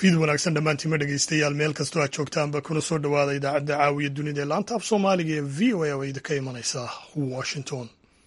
fiid wanaagsan dhammaantiima dhegeystayaal meel kastoo aad joogtaanba kuna soo dhowaada idaacadda caawiya dunida ee laanta af soomaaliga ee v o a oo idinka imanaysa washington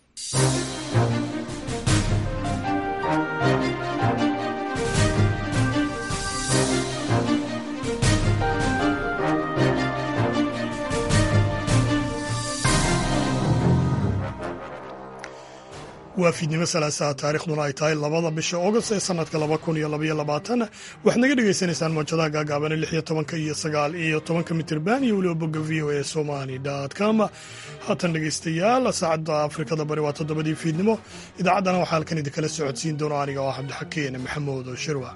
waa fiidnimo salaasaha taarikhduna ay tahay labada bisha august ee sanadka laba kun iyo labaiyo labaatan waxaad naga dhagaysanaysaan mawjadaha gaagaabane lix iyo tobanka iyo sagaal iyo tobanka mitirban iyo weliba bogga v o a somali com haatan dhegaystayaal saacadda afrikada bari waa toddobadii fiidnimo idaacaddana waxaa halkan idinkala socodsiin doona aniga oo cabdixakeen maxamuud shirwa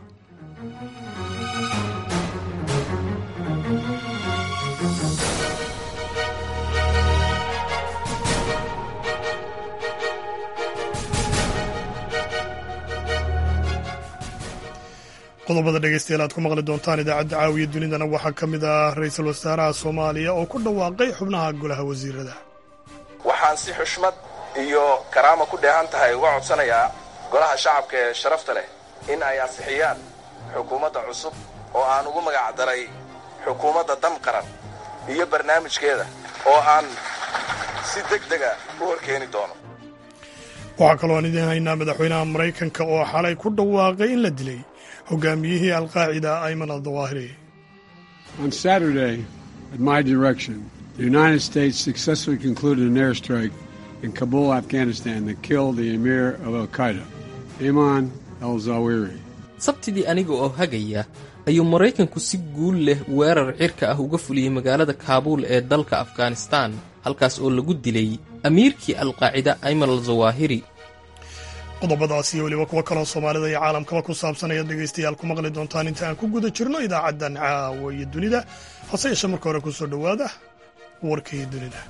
qodobada dhegeystayaal aad ku maqli doontaan idaacadda caawiya dunidana waxaa ka mid ah ra-iisul wasaaraha soomaaliya oo ku dhawaaqay xubnaha golaha wasiirada waxaan si xushmad iyo karaama ku dheehan tahay uga codsanayaa golaha shacabka ee sharafta leh in ay ansixiyaan xukuumadda cusub oo aan ugu magac daray xukuumadda dam qaran iyo barnaamijkeeda oo aan si deg dega u horkeeni doono waxaa kaloo aan idiin haynaa madaxweynaha maraykanka oo xalay ku dhawaaqay in la dilay hogaamiyihii alqaacida ayman aldawaahiri On Saturday, at my direction, the United States successfully concluded an airstrike in Kabul, Afghanistan that killed the emir of Al Qaeda, Ayman al Zawahiri. sabtidii aniga oo hagaya ayuu maraykanku si guul leh weerar cirka ah uga fuliyey magaalada kaabuul ee dalka afghanistaan halkaas oo lagu dilay amiirkii alqaacida ayman al zawaahiri qodobadaas iyo weliba kuwo kaloo soomaalida iyo caalamkaba ku saabsan ayaad dhegaystayaal ku maqli doontaan inta aan ku guda jirno idaacaddan caawa iyo dunida hase yeeshee marka hore ku soo dhowaada warkii dunida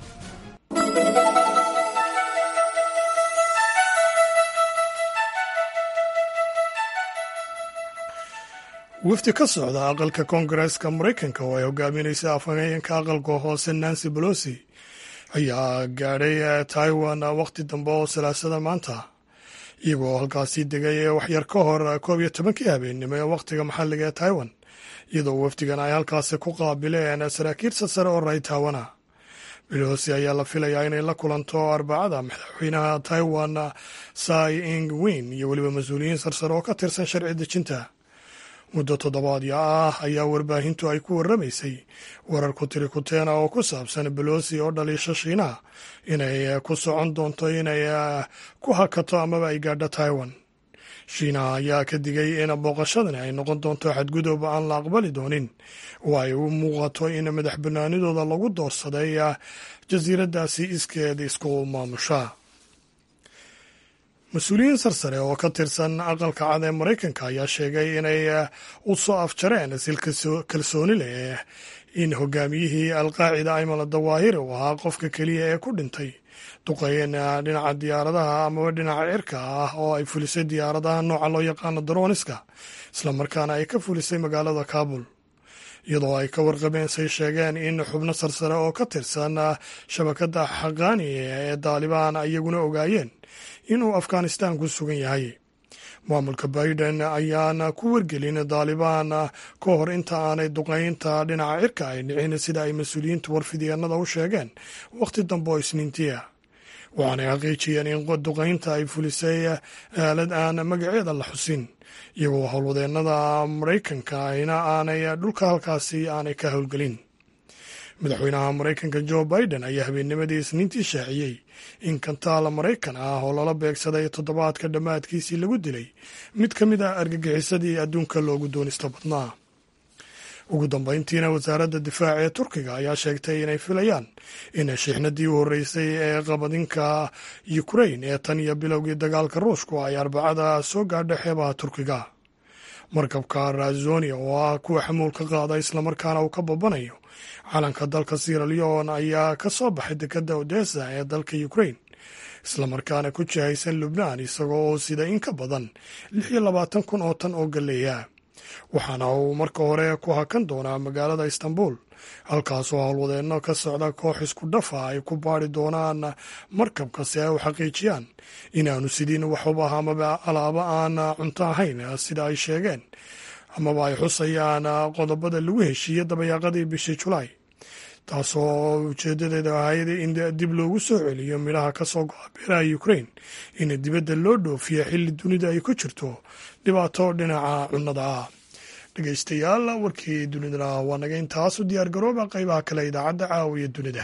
wafdi ka socda aqalka koongareeska maraykanka oo ay hogaaminaysa afhayeenka aqalka hoose nancy bolosi ayaa gaadhay taiwan wakhti dambe oo salaasada maanta iyagoo halkaasi degay ee waxyar ka hor koob iyo tobankii habeennimo ee wakhtiga maxalliga ee taiwan iyadoo wafdigan ay halkaasi ku qaabileen saraakiilsa sare oo raytaawana belosi ayaa la filayaa inay la kulanto arbacada madaxweynaha taiwan sai ing win iyo weliba mas-uuliyiin sarsare oo ka tirsan sharci dejinta muddo toddobaadyo ah ayaa warbaahintu ay ku warramaysay warar ku tiri kuteena oo ku saabsan belosi oo dhaliisha shiinaha inay ku socon doonto inay ku hakato amaba ay gaadho taiwan shiinaha ayaa ka digay in booqashadani ay noqon doonto xadgudub aan la aqbali doonin oo ay u muuqato in madax banaanidooda lagu doorsaday jasiiraddaasi iskeed isku maamusha mas-uuliyiin sarsare oo ka tirsan aqalka cad ee maraykanka ayaa sheegay inay u soo afjareen sil kalsooni leh in hogaamiyihii alqaacida ayman dawaahiri uu ahaa qofka keliya ee ku dhintay duqeyn dhinaca diyaaradaha amaba dhinaca cirka ah oo ay fulisay diyaaradaha nooca loo yaqaano daroniska islamarkaana ay ka fulisay magaalada kabul iyadoo ay ka warqabeen say sheegeen in xubno sarsare oo ka tirsan shabakadda xaqaani ee daalibaan iyaguna ogaayeen inuu afghanistan ku sugan yahay maamulka biden ayaana ku wargelin daalibaan ka hor inta aanay duqeynta dhinaca cirka ay dhicin sida ay mas-uuliyiintu warfidyaenada u sheegeen wakhti dambe oo isniintiya waxaanay xaqiijiyeen in duqeynta ay fulisay aalad aan magaceeda la xusin iyagoo howlwadeennada maraykanka ayna aanay dhulka halkaasi aanay ka howlgelin madaxweynaha maraykanka jo biden ayaa habeennimadii isniintii shaaciyey in kantaala maraykan ah oo lala beegsaday toddobaadka dhammaadkiisii lagu dilay mid ka mid ah argagixisadii adduunka loogu doonista badnaa ugu dambeyntiina wasaaradda difaaca ee turkiga ayaa sheegtay inay filayaan in shiixnadii u horreysay ee qabadinka ukrain ee tan iyo bilowgii dagaalka ruushku ay arbacada soo gaadha xeebaha turkiga markabka razonia oo ah kuwa xamuulka qaada islamarkaana uu ka babanayo calanka dalka sierra leon ayaa ka soo baxay dekadda odessa ee dalka ukrain islamarkaana ku jihaysan lubnaan isagoo oo sida in ka badan lix iyo labaatan kun oo tan oo galleeya waxaana uu marka hore ku hakan doonaa magaalada istanbul halkaasoo howlwadeenno ka socda koox isku dhafa ay ku baari doonaan markabka si ay u xaqiijiyaan inaanu sidin waxuba amaba alaabo aan cunto ahayn sida ay sheegeen amaba ay xusayaan qodobada lagu heshiiyey dabayaaqadii bishii julaay taasoo ujeedadeeda ahayd in dib loogu soo celiyo midhaha ka soo go-a beeraha ukrain in dibadda loo dhoofiyo xilli dunida ay ku jirto dhibaato dhinaca cunnada ah dhegeystayaal warkii dunidana waa naga intaas u diyaar garooba qaybaha kale idaacadda caawiya dunida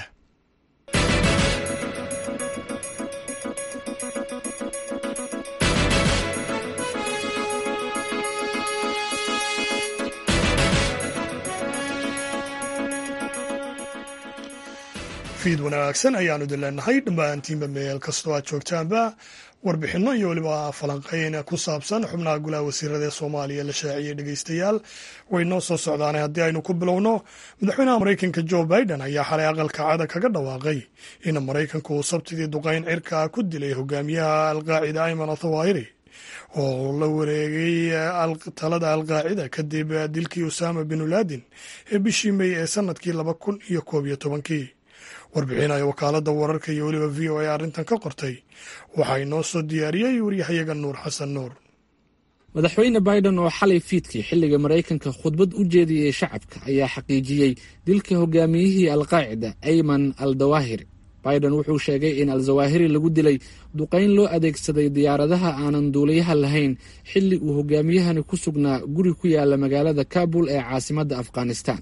fiid wanaagsan ayaanu idin leenahay dhammaantiinba meel kastoo aad joogtaanba warbixinno iyo weliba falanqeyn ku saabsan xubnaha golaha wasiirada ee soomaaliya la shaaciyey dhegeystayaal way noo soo socdaane haddii aynu ku bilowno madaxweynaha maraykanka jo biden ayaa xalay aqalka cada kaga dhawaaqay in maraykanku uu sabtidii duqayn cirka ku dilay hogaamiyaha alqaacida ayman athawahiri oo la wareegay talada alqaacida kadib dilkii usama bin laadin ee bishii mey ee sanadkii laba kun iyo koob iyo tobankii warbixinaya wakaaladda wararka iyo weliba v o a arrintan ka qortay waxaa inoo soo diyaariyey waryahayaga nuur xasan nuur madaxweyne biden oo xalay fiidkii xilliga maraykanka khudbad u jeediyey shacabka ayaa xaqiijiyey dilka hogaamiyihii alqaacida ayman al dawahiri biden wuxuu sheegay in al-zawahiri lagu dilay duqayn loo adeegsaday diyaaradaha aanan duuliyaha lahayn xilli uu hogaamiyahani ku sugnaa guri ku yaala magaalada kabul ee caasimadda afghanistan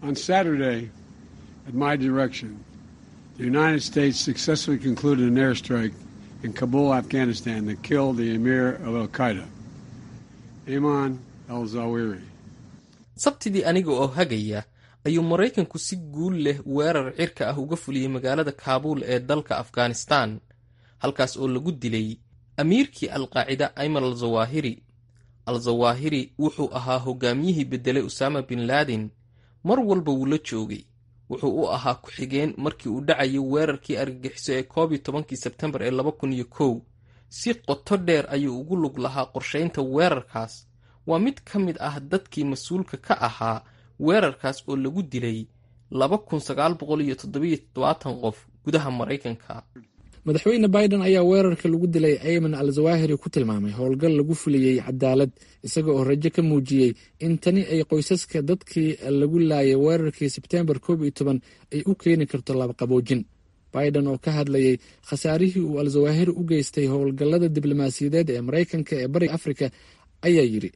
The United States successfully concluded an airstrike in Kabul, Afghanistan that killed the emir of Al Qaeda, Ayman al Zawahiri. sabtidii aniga oo hagaya ayuu maraykanku si guul leh weerar cirka ah uga fuliyey magaalada kaabuul ee dalka afghanistan halkaas oo lagu dilay amiirkii alqaacida ayman al zawahiri al zawahiri wuxuu ahaa hogaamiyihii beddelay usaama bin laadin mar walba wuu la joogay wuxuu u ahaa ku-xigeen markii uu dhacayay weerarkii argagixiso ee koob iyo tobankii sebtembar ee laba kun iyo kow si qoto dheer ayuu ugu lug lahaa qorshaynta weerarkaas waa mid ka mid ah dadkii mas-uulka ka ahaa weerarkaas oo lagu dilay laba kun sagaal boqol iyo toddobiyo toddobaatan qof gudaha maraykanka madaxweyne biden ayaa weerarka lagu dilay ayman al zawahiri ku tilmaamay howlgal lagu fuliyey cadaalad isaga oo rajo ka muujiyey in tani ay qoysaska dadkii lagu laayay weerarkii sebtembar koob iyo toban ay u keeni karto labaqaboojin biden oo ka hadlayay khasaarihii uu al zawahiri u geystay howlgallada diblomaasiyadeed ee maraykanka ee bariga afrika ayaa yidhi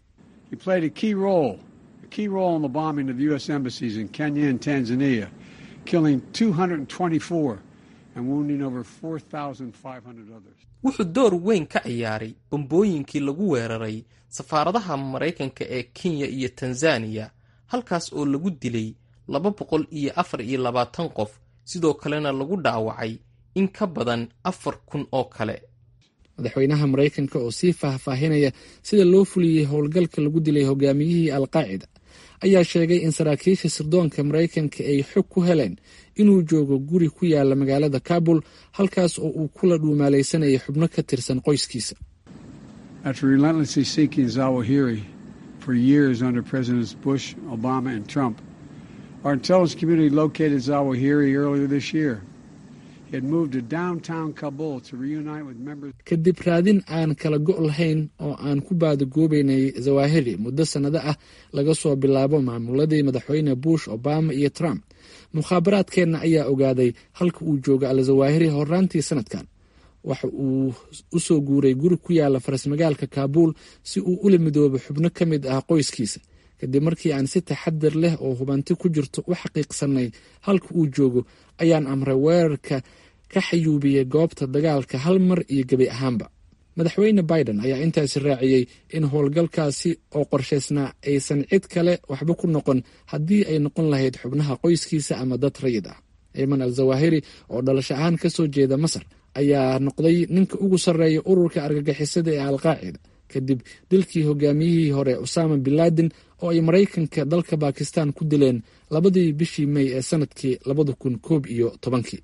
wuxuu door weyn ka ciyaaray bambooyinkii lagu weeraray safaaradaha maraykanka ee kenya iyo tanzaniya halkaas oo lagu dilay laba boqol iyo afar iyo labaatan qof sidoo kalena lagu dhaawacay in ka badan afar kun oo kale madaxweynaha maraykanka oo sii faahfaahinaya sida loo fuliyey howlgalka lagu dilay hogaamiyihii alqaacida ayaa sheegay in saraakiisha sirdoonka maraykanka ay xog ku heleen inuu joogo guri ku yaala magaalada kabul halkaas oo uu kula dhuumaalaysanayay xubno ka tirsan qoyskiisa After relentlessly seeking Zawahiri for years under Presidents Bush, Obama, and Trump, our intelligence community located Zawahiri earlier this year. He had moved to downtown Kabul to reunite with members. kadib raadin aan kala go' lahayn oo aan ku baadagoobaynay zawahiri muddo sannado ah laga soo bilaabo maamuladii madaxweyne bush obama iyo trump mukhaabaraadkeenna ayaa ogaaday halka uu joogo al zawahiri horaantii sanadkan waxa uu u soo guuray guri ku yaala farasmagaalka kaabuul si uu ula midoobo xubno ka mid ah qoyskiisa kadib markii aan si taxadir leh oo hubanti ku jirto u xaqiiqsanay halka uu joogo ayaan amray weerarka ka xayuubiyey goobta dagaalka hal mar iyo gebi ahaanba madaxweyne biden ayaa intaasi raaciyey in howlgalkaasi oo qorshaysnaa aysan cid kale waxba ku noqon haddii ay noqon lahayd xubnaha qoyskiisa ama dad rayid ah ciiman al zawahiri oo dhalasho ahaan ka soo jeeda masar ayaa noqday ninka ugu sarreeya ururka argagixisada ee alqaacida kadib dilkii hogaamiyihii hore usaama bin laden oo ay maraykanka dalka bakistan ku dileen labadii bishii mey ee sanadkii labada kun koob iyo tobankii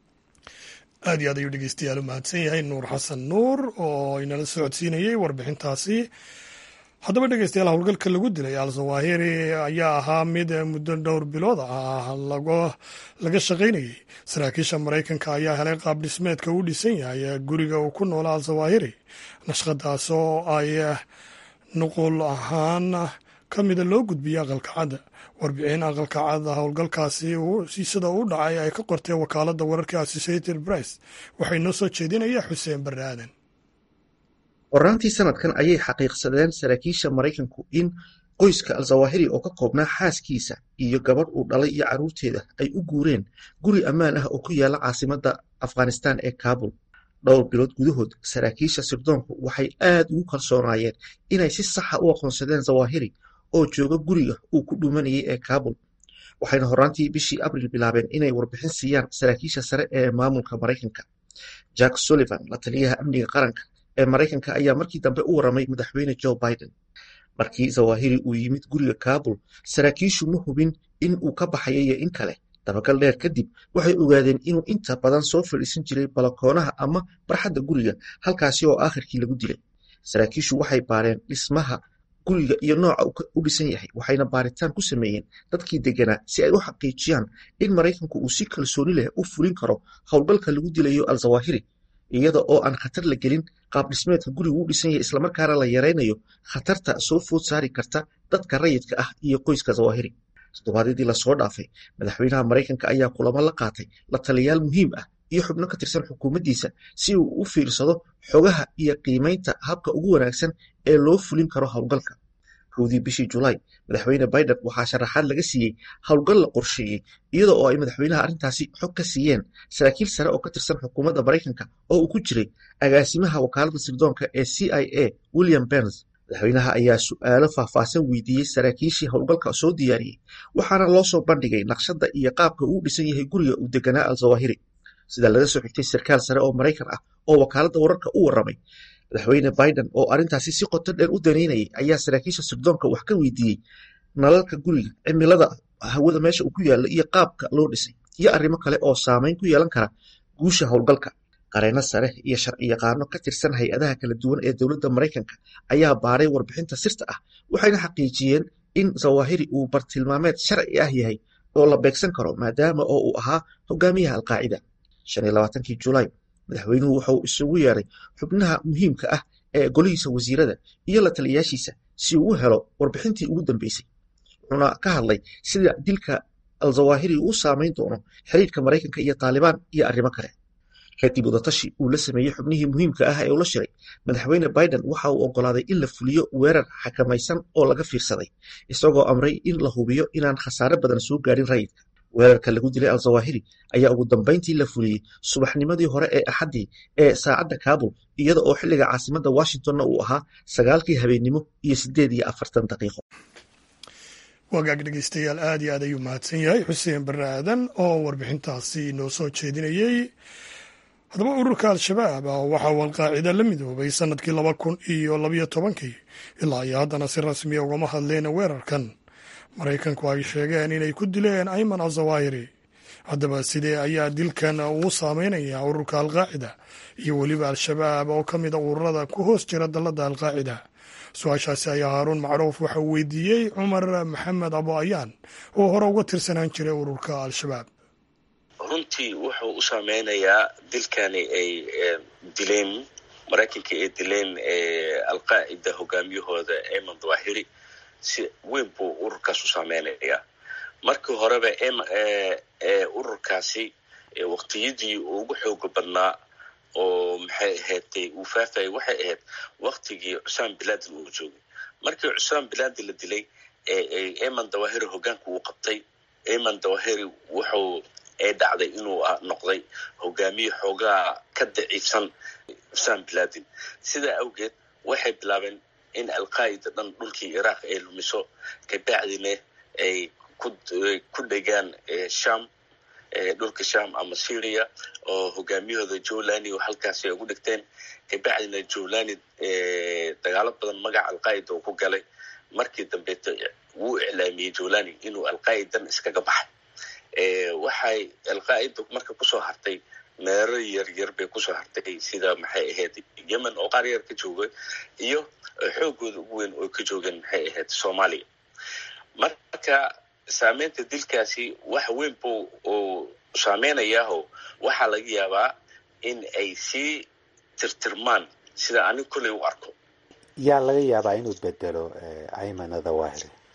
aad iyo aad ayuu dhegeystayaal u mahadsan yahay nuur xasan nuur oo inala socodsiinayey warbixintaasi haddaba dhegeystayaal howlgalka lagu dilay al zawahiri ayaa ahaa mid muddo dhowr bilood ah laga shaqaynayey saraakiisha maraykanka ayaa helay qaab dhismeedka uu dhisan yahay guriga uu ku noola al zawahiri nashqadaas oo ay nuqul ahaan ka mida loo gudbiyey aqalka cadda warbixin aqalka cadda howlgalkaasi sida u dhacay ay ka qortee wakaaladda wararka associated press waxay noo soo jeedinaya xuseen barre aadan horaantii sanadkan ayay xaqiiqsadeen saraakiisha maraykanku in qoyska al-zawahiri oo ka koobnaa xaaskiisa iyo gabadh uu dhalay iyo carruurteeda ay u guureen guri ammaan ah oo ku yaala caasimadda afghanistan ee kaabul dhowr bilood gudahood saraakiisha sirdoonku waxay aad ugu kalsoonaayeen inay si saxa u aqoonsadeen zawahiri oo jooga guriga uu ku dhuumanayay ee kaabul waxayna horaantii bishii abril bilaabeen inay warbixin siiyaan saraakiisha sare ee maamulka maraykanka jack sullivan la taliyaha amniga qaranka ee maraykanka ayaa markii dambe u waramay madaxweyne joe biden markii zawahiri uu yimid guriga kaabul saraakiishu ma hubin in uu ka baxayo iyo in kale dabagal dheer kadib waxay ogaadeen inuu inta badan soo fadhiisan jiray balakoonaha ama barxadda guriga halkaasi oo aakhirkii lagu dilay saraakiishu waxay baareen dhismaha guriga iyo nooca u dhisan yahay waxayna baaritaan ku sameeyeen dadkii deganaa si ay u xaqiijiyaan in maraykanku uu si kalsooni leh u fulin karo howlgalka lagu dilayo al-zawahiri iyada oo aan khatar la gelin qaab dhismeedka gurigu u dhisan yahay islamarkaana la yaraynayo khatarta soo food saari karta dadka rayidka ah iyo qoyska zawahiri toddobaadyadii lasoo dhaafay madaxweynaha maraykanka ayaa kulamo la qaatay la taliyayaal muhiim ah iyo xubno ka tirsan xukuumaddiisa si uu u fiirsado xogaha iyo qiimaynta habka ugu wanaagsan ee loo fulin karo howlgalka kowdii bishii julaay madaxweyne biden waxaa sharaxaad laga siiyey howlgal la qorsheeyey iyada oo ay madaxweynaha arrintaasi xog ka siiyeen saraakiil sare oo ka tirsan xukuumadda maraykanka oo uu ku jiray agaasimaha wakaaladda sirdoonka ee c i a william berns madaxweynaha ayaa su'aalo faahfaahsan weydiiyey saraakiishii howlgalka soo diyaariyey waxaana loo soo bandhigay naqshadda iyo qaabka uu dhisan yahay guriga uu deganaa al-zawahiri sida laga soo xigtay sarkaal sare oo maraykan ah oo wakaaladda wararka u warramay madaxweyne biden oo arrintaasi si qoto dheer u daneynayay ayaa saraakiisha sirdoonka wax ka weydiiyey nalalka guriga cimilada hawada meesha uu ku yaalla iyo qaabka loo dhisay iyo arrimo kale oo saameyn ku yeelan kara guusha howlgalka qareeno sare iyo sharciyaqaano ka tirsan hay-adaha kala duwan ee dowladda maraykanka ayaa baaray warbixinta sirta ah waxayna xaqiijiyeen in zawahiri uu bartilmaameed sharci ah yahay oo la beegsan karo maadaama oo uu ahaa hogaamiyaha alqaacida shan iyo labaatankii julaay madaxweynuhu wuxuu isugu yeeray xubnaha muhiimka ah ee golihiisa wasiirada iyo la taliyayaashiisa si uu u helo warbixintii ugu dambeysay wuxuuna ka hadlay sida dilka al-zawahiri uu saameyn doono xiriirka maraykanka iyo taalibaan iyo arrimo kale kadib wadatashi uu la sameeyey xubnihii muhiimka ah ee ula shiray madaxweyne biden waxa uu oggolaaday in la fuliyo weerar xakamaysan oo laga fiirsaday isagoo amray in la hubiyo inaan khasaare badan soo gaarin rayidka weerarka lagu dilay al-zawahiri ayaa ugu dambayntii la fuliyey subaxnimadii hore ee axaddii ee saacadda kaabul iyada oo xilliga caasimadda washingtonna uu ahaa sagaalkii habeennimo iyo siddeed iyo afartan daqiiqo wagaag dhegeystayaal aad iyo aad ayuu mahadsan yahay xuseen barre aadan oo warbixintaasi inoo soo jeedinayey haddaba ururka al-shabaab waxaa uu alqaacida la midoobay sannadkii laba kun iyo labayo tobankii ilaa iyo haddana si rasmiya ugama hadleen weerarkan maraykanku ay sheegeen inay ku dileen ayman azawahiri haddaba sidee ayaa dilkan uu saameynayaa ururka alqaacida iyo weliba al-shabaab oo ka mid a ururada ku hoos jira dalladda alqaacida su-aashaasi ayaa haaruun macruuf waxa uu weydiiyey cumar maxamed abo ayaan oo hore uga tirsanaan jiray ururka al-shabaab runtii wuxuu u saameynayaa dilkani ay dileen maraykanka ay dileen alqaacida hogaamiyahooda ayman dawahiri si weyn buu ururkaas u saameynayaa markii horeba ururkaasi waqtiyadii ugu xooga badnaa oo maxay ahaydtay uu faafayay waxay ahayd waktigii cusaan bilaadin uu joogay markii cusaan bilaadi la dilay eman dawahiri hogaanka uu qabtay eman dawahiri wuxuu ee dhacday inuu noqday hogaamiye xoogaa ka daciifsan cusaan bilaadin sidaa awgeed waxay bilaabeen in alqaa'ida dhan dhulkii iraaq ay lumiso kabacdina ay ku dhegaan sham dhulka sham ama syria oo hogaamiyahooda jolani oo halkaasi ay ugu dhigteen kabacdina jolani dagaalo badan magaca alqaa'ida uu ku galay markii dambeeto wuu iclaamiyey jolani inuu alqaa'idan iskaga baxay waxay alqaa'ida marka kusoo hartay meero yaryar bay kusoo hartay sida maxay ahayd yemen oo qaar yar ka jooga iyo xoogooda ugu weyn oo ka joogeen maxay ahayd soomaaliya marka saameynta dilkaasi wax weyn buu uu saameynayaho waxaa laga yaabaa in ay sii tirtirmaan sida anig kolley u arko yaa laga yaabaa inuu bedelo ayman adawahiri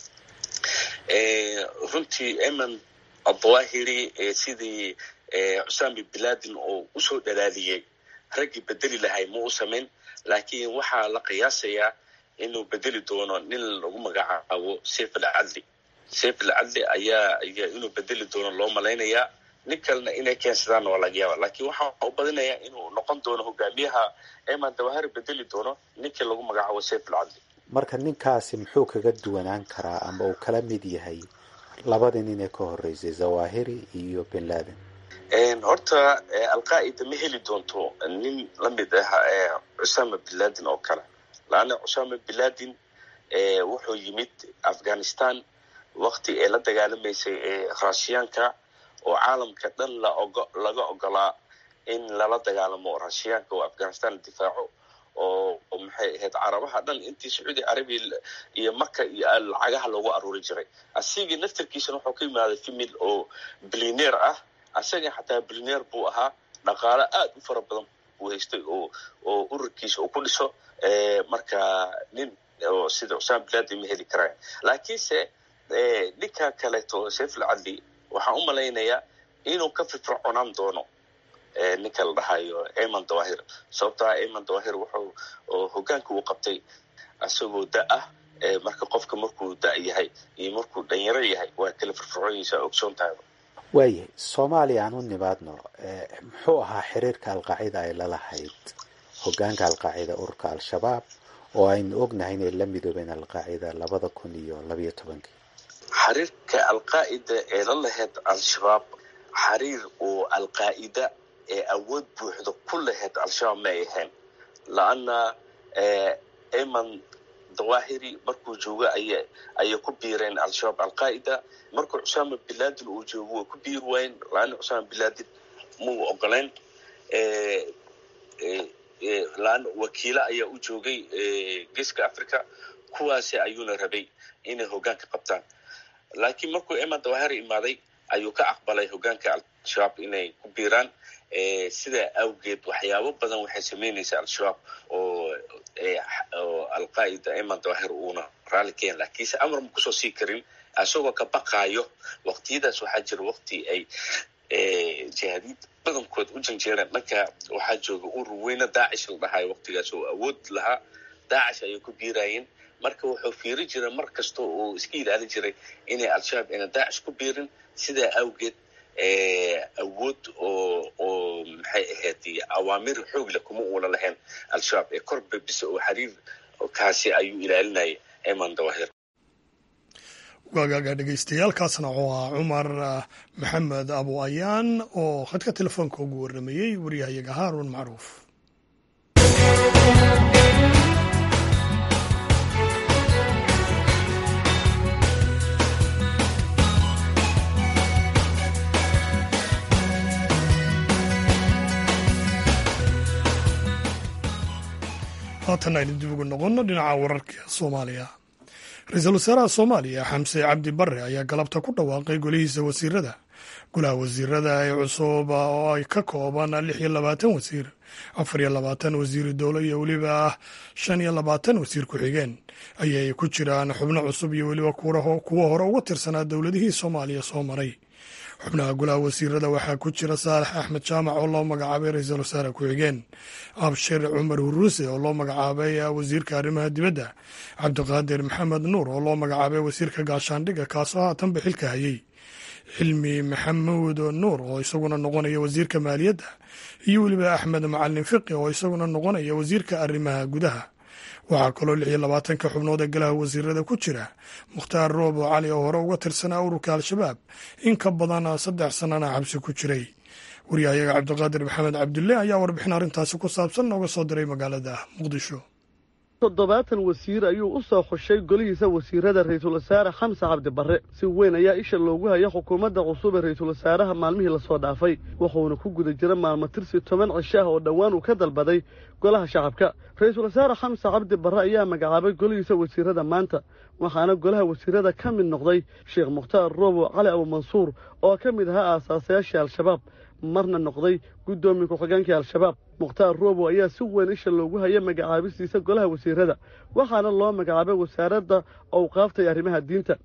runtii eman adawahiri sidii cusaami bilaadin oo usoo dhalaaliyey raggii bedeli lahay ma u samayn laakiin waxaa la qiyaasayaa inuu bedeli doono nin lagu magacaabo seyf alcadli seyf alcadli ayaa ayaa inuu bedeli doono loo malaynayaa nin kalena inay keensadaan waa laga yaaba laakiin waxaa u badinayaa inuu noqon doono hogaamiyaha eman dawahiri bedeli doono ninkii lagu magacaabo seyf alcadli marka ninkaasi muxuu kaga duwanaan karaa ama uu kala mid yahay labadii nin ee ka horeysay zawahiri iyo bin laden horta alqaa'ida ma heli doonto nin la mid ah cusama bin laden oo kale laanna cusama bin laden wuxuu yimid afghanistan wakti ee la dagaalamaysay rashiyaanka oo caalamka dhan laga ogolaa in lala dagaalamo rashiyaanka oo afghanistan la difaaco oo maxay ahayd carabaha dhan intii sacuudi carabiya iyo maka iyo lacagaha loogu aruuri jiray asigii naftarkiisana wuxuu ka yimaaday femil oo bilineer ah asaga xataa bilineer buu ahaa dhaqaalo aad u fara badan buu haystay oo oo ururkiisa uu ku dhiso marka nin oo sida cusaan bilaadi ma heli karaan laakiinse ninka kaleeto seyf alcadli waxaan u malaynayaa inuu ka firfirconaan doono ninka la dhahayo eman dawahir sababtaa eman dawahir wuxuu hogaanka uu qabtay isagoo da ah marka qofka markuu da yahay iyo markuu dhanyaro yahay waa kala firfircoonaysaa ogsoon tahay waayahay soomaaliya aan u nimaadno muxuu ahaa xiriirka alqaacida ay lalahayd hogaanka alqaacida ururka al-shabaab oo aynu ognahay inay la midoobeen alqaacida labada kun iyo labayo tobankii xiriirka alqaa'ida ee la lahayd al-shabaab xiriir oo alqaa'ida ee awood buuxda ku lahayd al-shabaab ma ay ahayn la-anna eman dawahiri markuu joogo aya ayay ku biireen al-shabaab alqaa'ida markuu cusaama bilaadin uu joogo way ku biiri waayeen la-anna cusaama bilaadin muu ogolayn la-anna wakiilo ayaa u joogay geeska africa kuwaasi ayuuna rabay inay hogaanka qabtaan laakiin markuu eman dawahiri imaaday ayuu ka aqbalay hogaanka al-shabaab inay ku biiraan sidaa awgeed waxyaabo badan waxay samaynaysaa al-shabaab oo oo alqaa'ida eman dawahir uuna raalli keen laakiinse amar ma kusoo sii karin isagoo ka baqaayo waqtiyadaas waxaa jira waqti ay jihaadiid badankood u janjeereen dhanka waxaa jooga urur weyne daacish la dhahayo waqtigaas oo awood lahaa daacish ayay ku biiraayeen marka wuxuu fiiri jiray mar kasta oo iska ilaalin jiray inay al-shabaab ayna daacish ku biirin sidaa awgeed awood oo oo maxay ahayd awaamir xoog leh kuma uuna lahayn al-shabaab ee korba bisa oo xiriir kaasi ayuu ilaalinayay eman dawahir waagaaga dhegeystayaaalkaasna wuxuu ahaa cumar maxamed abu ayaan oo khadka telefoonka ugu waramayey waryahayaga haarun macruuf haatan aynu dib ugu noqonno dhinaca wararka soomaaliya ra-iisul wasaaraha soomaaliya xamse cabdi bare ayaa galabta ku dhawaaqay golihiisa wasiirada golaha wasiirada ee cusub oo ay ka kooban lix iyo labaatan wasiir afar iyo labaatan wasiiri dowlo iyo weliba shan iyo labaatan wasiir ku-xigeen ayay ku jiraan xubno cusub iyo weliba kuwa hore uga tirsanaa dowladihii soomaaliya soo maray xubnaha golaha wasiirada waxaa ku jira saalax axmed jaamac oo loo magacaabay ra-iisul wasaare ku-xigeen abshir cumar huruuse oo loo magacaabay wasiirka arrimaha dibadda cabdiqaadir maxamed nuur oo loo magacaabay wasiirka gaashaandhigga kaasoo haatanba xilka hayey xilmi maxamuud nuur oo isaguna noqonaya wasiirka maaliyadda iyo weliba axmed macalin fiqi oo isaguna noqonaya wasiirka arrimaha gudaha waxaa kaloo lix iyo labaatanka xubnood ee golaha wasiirada ku jira mukhtaar roobo cali oo hore uga tirsanaa ururka al-shabaab in ka badan saddex sannana xabsi ku jiray waryahayaga cabdiqaadir maxamed cabdulle ayaa warbixin arrintaasi ku saabsan nooga soo diray magaalada muqdisho toddobaatan wasiir ayuu u soo xushay golihiisa wasiirada ra-iisul wasaare xamse cabdi barre si weyn ayaa isha loogu haya xukuumadda cusub ee ra-iisul wasaaraha maalmihii lasoo dhaafay wuxuuna ku guda jira maalmo tirsi toban cisho ah oo dhowaan uu ka dalbaday golaha shacabka ra-iisul wasaare xamse cabdi barre ayaa magacaabay golihiisa wasiirada maanta waxaana golaha wasiirada ka mid noqday sheekh mukhtaar roobo cali abumansuur oo ka mid ahaa aasaasayaashii al-shabaab marna noqday guddoomiye ku-xigeenkii al-shabaab mukhtaar roobo ayaa si weyn isha loogu haya magacaabistiisa golaha wasiirada waxaana loo magacaabay wasaaradda owqaaftay arrimaha diinta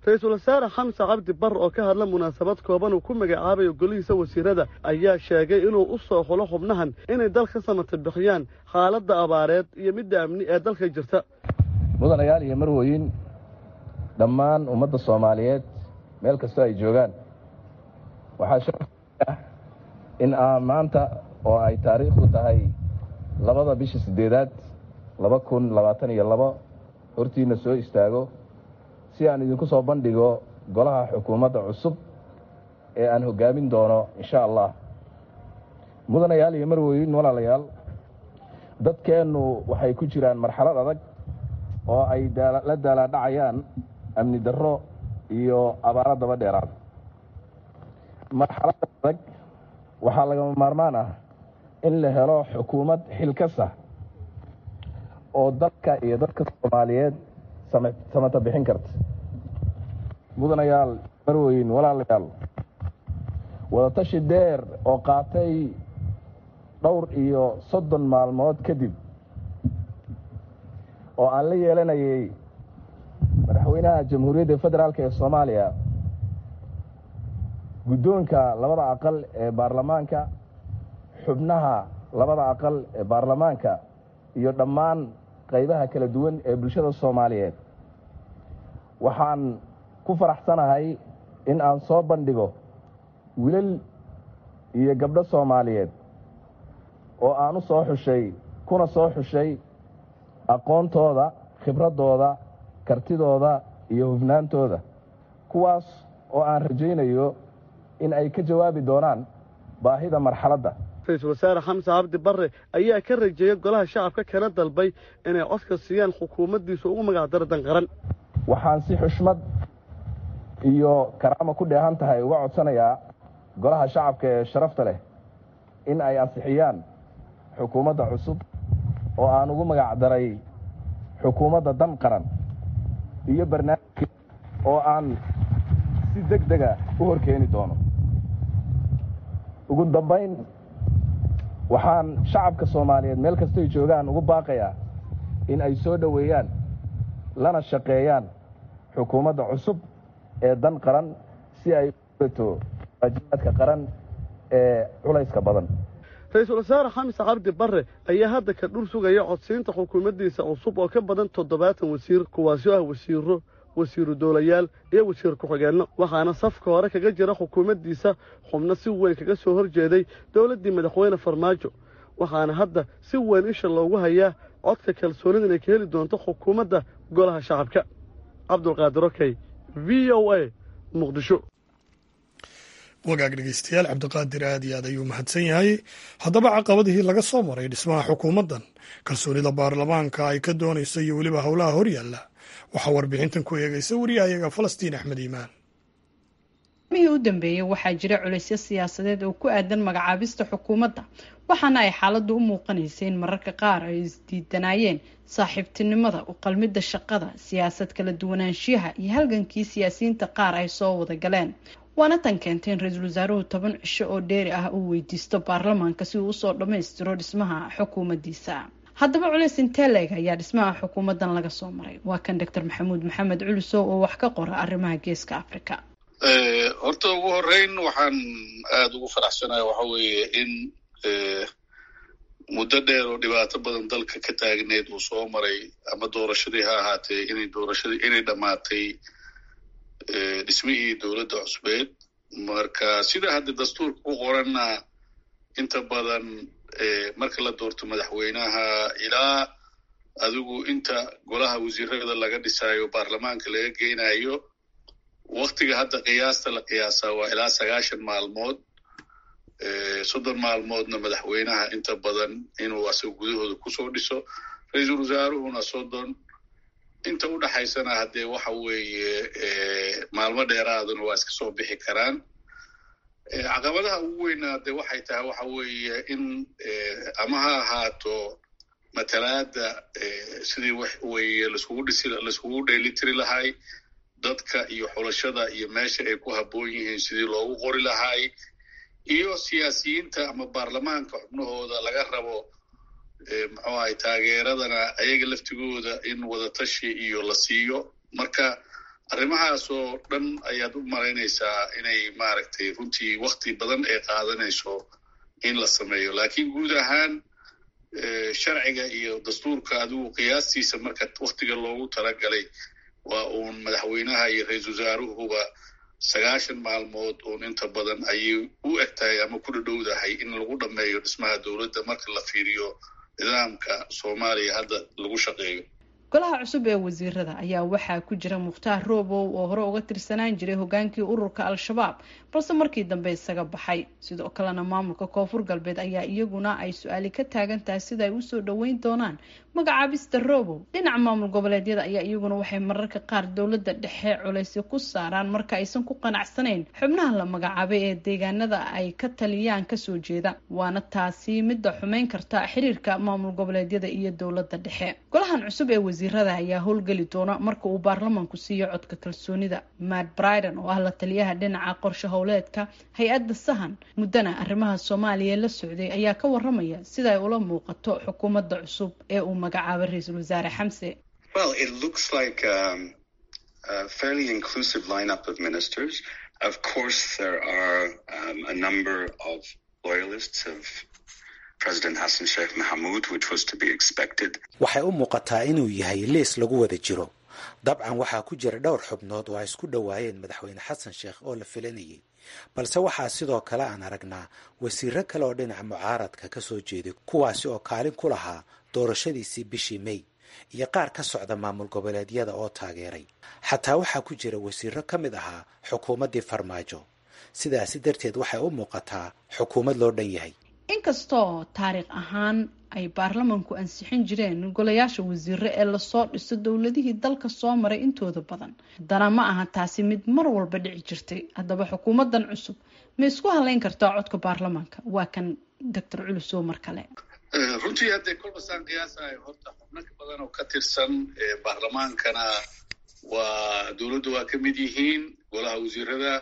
ra-iisul wasaare xamse cabdi barre oo ka hadla munaasabad kooban uu ku magacaabayo golihiisa wasiirada ayaa sheegay inuu u soo xulo xubnahan inay dalka samata bixiyaan xaaladda abaareed iyo midda amni ee dalka jirta mudanayaal iyo marwooyin dhammaan ummadda soomaaliyeed meel kastoo ay joogaan waxaa sharaf ah in aa maanta oo ay taariikhdu tahay labada bisha siddeedaad laba kun labaatan iyo labo hortiinna soo istaago si aan idinku soo bandhigo golaha xukuumadda cusub ee aan hoggaamin doono insha allah mudanayaal iyo marwooyin walaalayaal dadkeennu waxay ku jiraan marxalad adag oo ay la daalaadhacayaan amni darro iyo abaaro daba dheeraad marxalada adag waxaa lagama maarmaan ah in la helo xukuumad xilkasa oo dalka iyo dadka soomaaliyeed samata bixin karta mudanayaal marweyn walaalayaal wadatashi dheer oo qaatay dhowr iyo soddon maalmood kadib oo aan la yeelanayay madaxweynaha jamhuuriyadda federaalk ee soomaaliya guddoonka labada aqal ee baarlamaanka xubnaha labada aqal ee baarlamaanka iyo dhammaan qaybaha kala duwan ee bulshada soomaaliyeed waxaan ku faraxsanahay in aan soo bandhigo wilal iyo gabdho soomaaliyeed oo aan u soo xushay kuna soo xushay aqoontooda khibraddooda kartidooda iyo hufnaantooda kuwaas oo aan rajaynayo in ay ka jawaabi doonaan baahida marxaladda ra-iisul wasaare xamse cabdi barre ayaa ka rajeeyay golaha shacabka kana dalbay inay codka siiyaan xukuumaddiisa ugu magacdaro danqaran waxaan si xushmad iyo karaamo ku dheehan tahay uga codsanayaa golaha shacabka ee sharafta leh in ay ansixiyaan xukuumadda cusub oo aan ugu magacdaray xukuumadda dan qaran iyo barnaamijka oo aan si deg dega u horkeeni doono ugu dambayn waxaan shacabka soomaaliyeed meel kastoy joogaan ugu baaqayaa in ay soo dhoweeyaan lana shaqeeyaan xukuumadda cusub ee dan qaran si ay uto waajibaadka qaran ee culayska badan ra-iisul wasaare xamse cabdi barre ayaa hadda ka dhul sugaya codsiinta xukuumaddiisa cusub oo ka badan toddobaatan wasiir kuwaasi oo ah wasiiro wasiiru dowlayaal iyo wasiir ku-xigeenno waxaana safka hore kaga jira xukuumaddiisa xubno si weyn kaga soo hor jeeday dowladdii madaxweyne farmaajo waxaana hadda si weyn isha loogu hayaa codka kalsoonida inay ka heli doonto xukuumadda golaha shacabka cabdulqaadir okey v o a muqdisho wagaag dhegeystayaal cabdiqaadir aad iyo aad ayuu mahadsan yahay haddaba caqabadihii laga soo maray dhismaha xukuumaddan kalsoonida baarlamaanka ay ka doonayso iyo weliba howlaha horyaalla waxaa warbixintan ku eegaysa wariyahayaga falastiin axmed iimaan mihii u dambeeyey waxaa jira culaysyo siyaasadeed oo ku aadan magacaabista xukuumadda waxaana ay xaaladdu u muuqanaysay in mararka qaar ay isdiidanaayeen saaxiibtinimada u qalmidda shaqada siyaasad kala duwanaanshiyaha iyo halgankii siyaasiyiinta qaar ay soo wada galeen waana tan keentay in ra-iisul wasaaruhu toban cisho oo dheeri ah uu weydiisto baarlamaanka si uu usoo dhammaystiro dhismaha xukuumaddiisa haddaba culays intee leeg ayaa dhismaha xukuumaddan laga soo maray waa kan doctor maxamuud maxamed culusow oo wax ka qora arrimaha geeska africa horta ugu horeyn waxaan aada ugu faraxsanahay waxa weeye in muddo dheer oo dhibaato badan dalka ka taagneed uu soo maray ama doorashadii ha ahaatee inay doorashadii inay dhammaatay dhismihii dowladda cusbeed marka sida hadda dastuurka ku qoranna inta badan marka la doorto madaxweynaha ilaa adigu inta golaha wasiirada laga dhisaayo baarlamaanka laga geynayo waktiga hadda qiyaasta la qiyaasaa waa ilaa sagaashan maalmood soddon maalmoodna madaxweynaha inta badan inuu asaga gudahooda kusoo dhiso ra-iisul wasaaruhuna soddon inta u dhaxaysana haddee waxa weeye maalmo dheeraaduna waa iska soo bixi karaan caqabadaha ugu weynaa de waxay tahay waxa weeye in ama ha ahaato matalaada sidii wax weye laiskugu dhisi laiskugu dheelitiri lahay dadka iyo xulashada iyo meesha ay ku habboon yihiin sidii loogu qori lahay iyo siyaasiyiinta ama baarlamaanka xubnahooda laga rabo muxuu ahay taageeradana ayaga laftigooda in wadatashi iyo la siiyo marka arrimahaas oo dhan ayaad u malaynaysaa inay maaragtay runtii wakti badan ay qaadanayso in la sameeyo laakiin guud ahaan sharciga iyo dastuurka adigu qiyaastiisa marka waktiga loogu talagalay waa uun madaxweynaha iyo ra-iisul wasaaruhuba sagaashan maalmood uun inta badan ayay u eg tahay ama ku dhadhowdahay in lagu dhammeeyo dhismaha dowladda marka la fiiriyo nidaamka soomaaliya hadda lagu shaqeeyo golaha cusub ee wasiirada ayaa waxaa ku jira mukhtaar roobow oo hore uga tirsanaan jiray hogaankii ururka al-shabaab balse markii dambe isaga baxay sidoo kalena maamulka koonfur galbeed ayaa iyaguna ay su-aali ka taagan tahay sida ay usoo dhaweyn doonaan magacaabista roobow dhinaca maamul goboleedyada ayaa iyaguna waxay mararka qaar dowladda dhexe culaysyo ku saaraan marka aysan ku qanacsanayn xubnaha la magacaabay ee deegaanada ay ka taliyaan kasoo jeeda waana taasi midda xumeyn karta xiriirka maamul goboleedyada iyo dowladda dhexe golahan cusub ee wasiirada ayaa howlgeli doona marka uu baarlamanku siiyo codka kalsoonida matt briden oo ah la taliyaha dhinaca qorshe howleedka hay-adda sahan muddana arrimaha soomaaliya la socday ayaa ka waramaya sida ay ula muuqato xukuumadda cusub ee uu magacaabay ra-iisul wasaare xamse waxay u muuqataa inuu yahay liis lagu wada jiro dabcan waxaa ku jira dhowr xubnood oo ay isku dhowaayeen madaxweyne xasan sheekh oo la filanayay balse waxaa sidoo kale aan aragnaa wasiiro kale oo dhinaca mucaaradka ka soo jeeday kuwaasi oo kaalin ku lahaa doorashadiisii bishii may iyo qaar ka socda maamul goboleedyada oo taageeray xataa waxaa ku jira wasiiro ka mid ahaa xukuumaddii farmaajo sidaasi darteed waxay u muuqataa xukuumad loo dhan yahay inkastoo taariikh ahaan ay baarlamanku ansixin jireen golayaasha wasiiro ee lasoo dhiso dowladihii dalka soo maray intooda badan haddana ma aha taasi mid mar walba dhici jirtay haddaba xukuumadan cusub ma isku haleyn kartaa codka baarlamaanka waa kan doctor culusow mar kale runtii haddee kolba saan qiyaasayo horta xubno ka badan oo ka tirsan baarlamaankana waa dowladda waa ka mid yihiin golaha wasiirada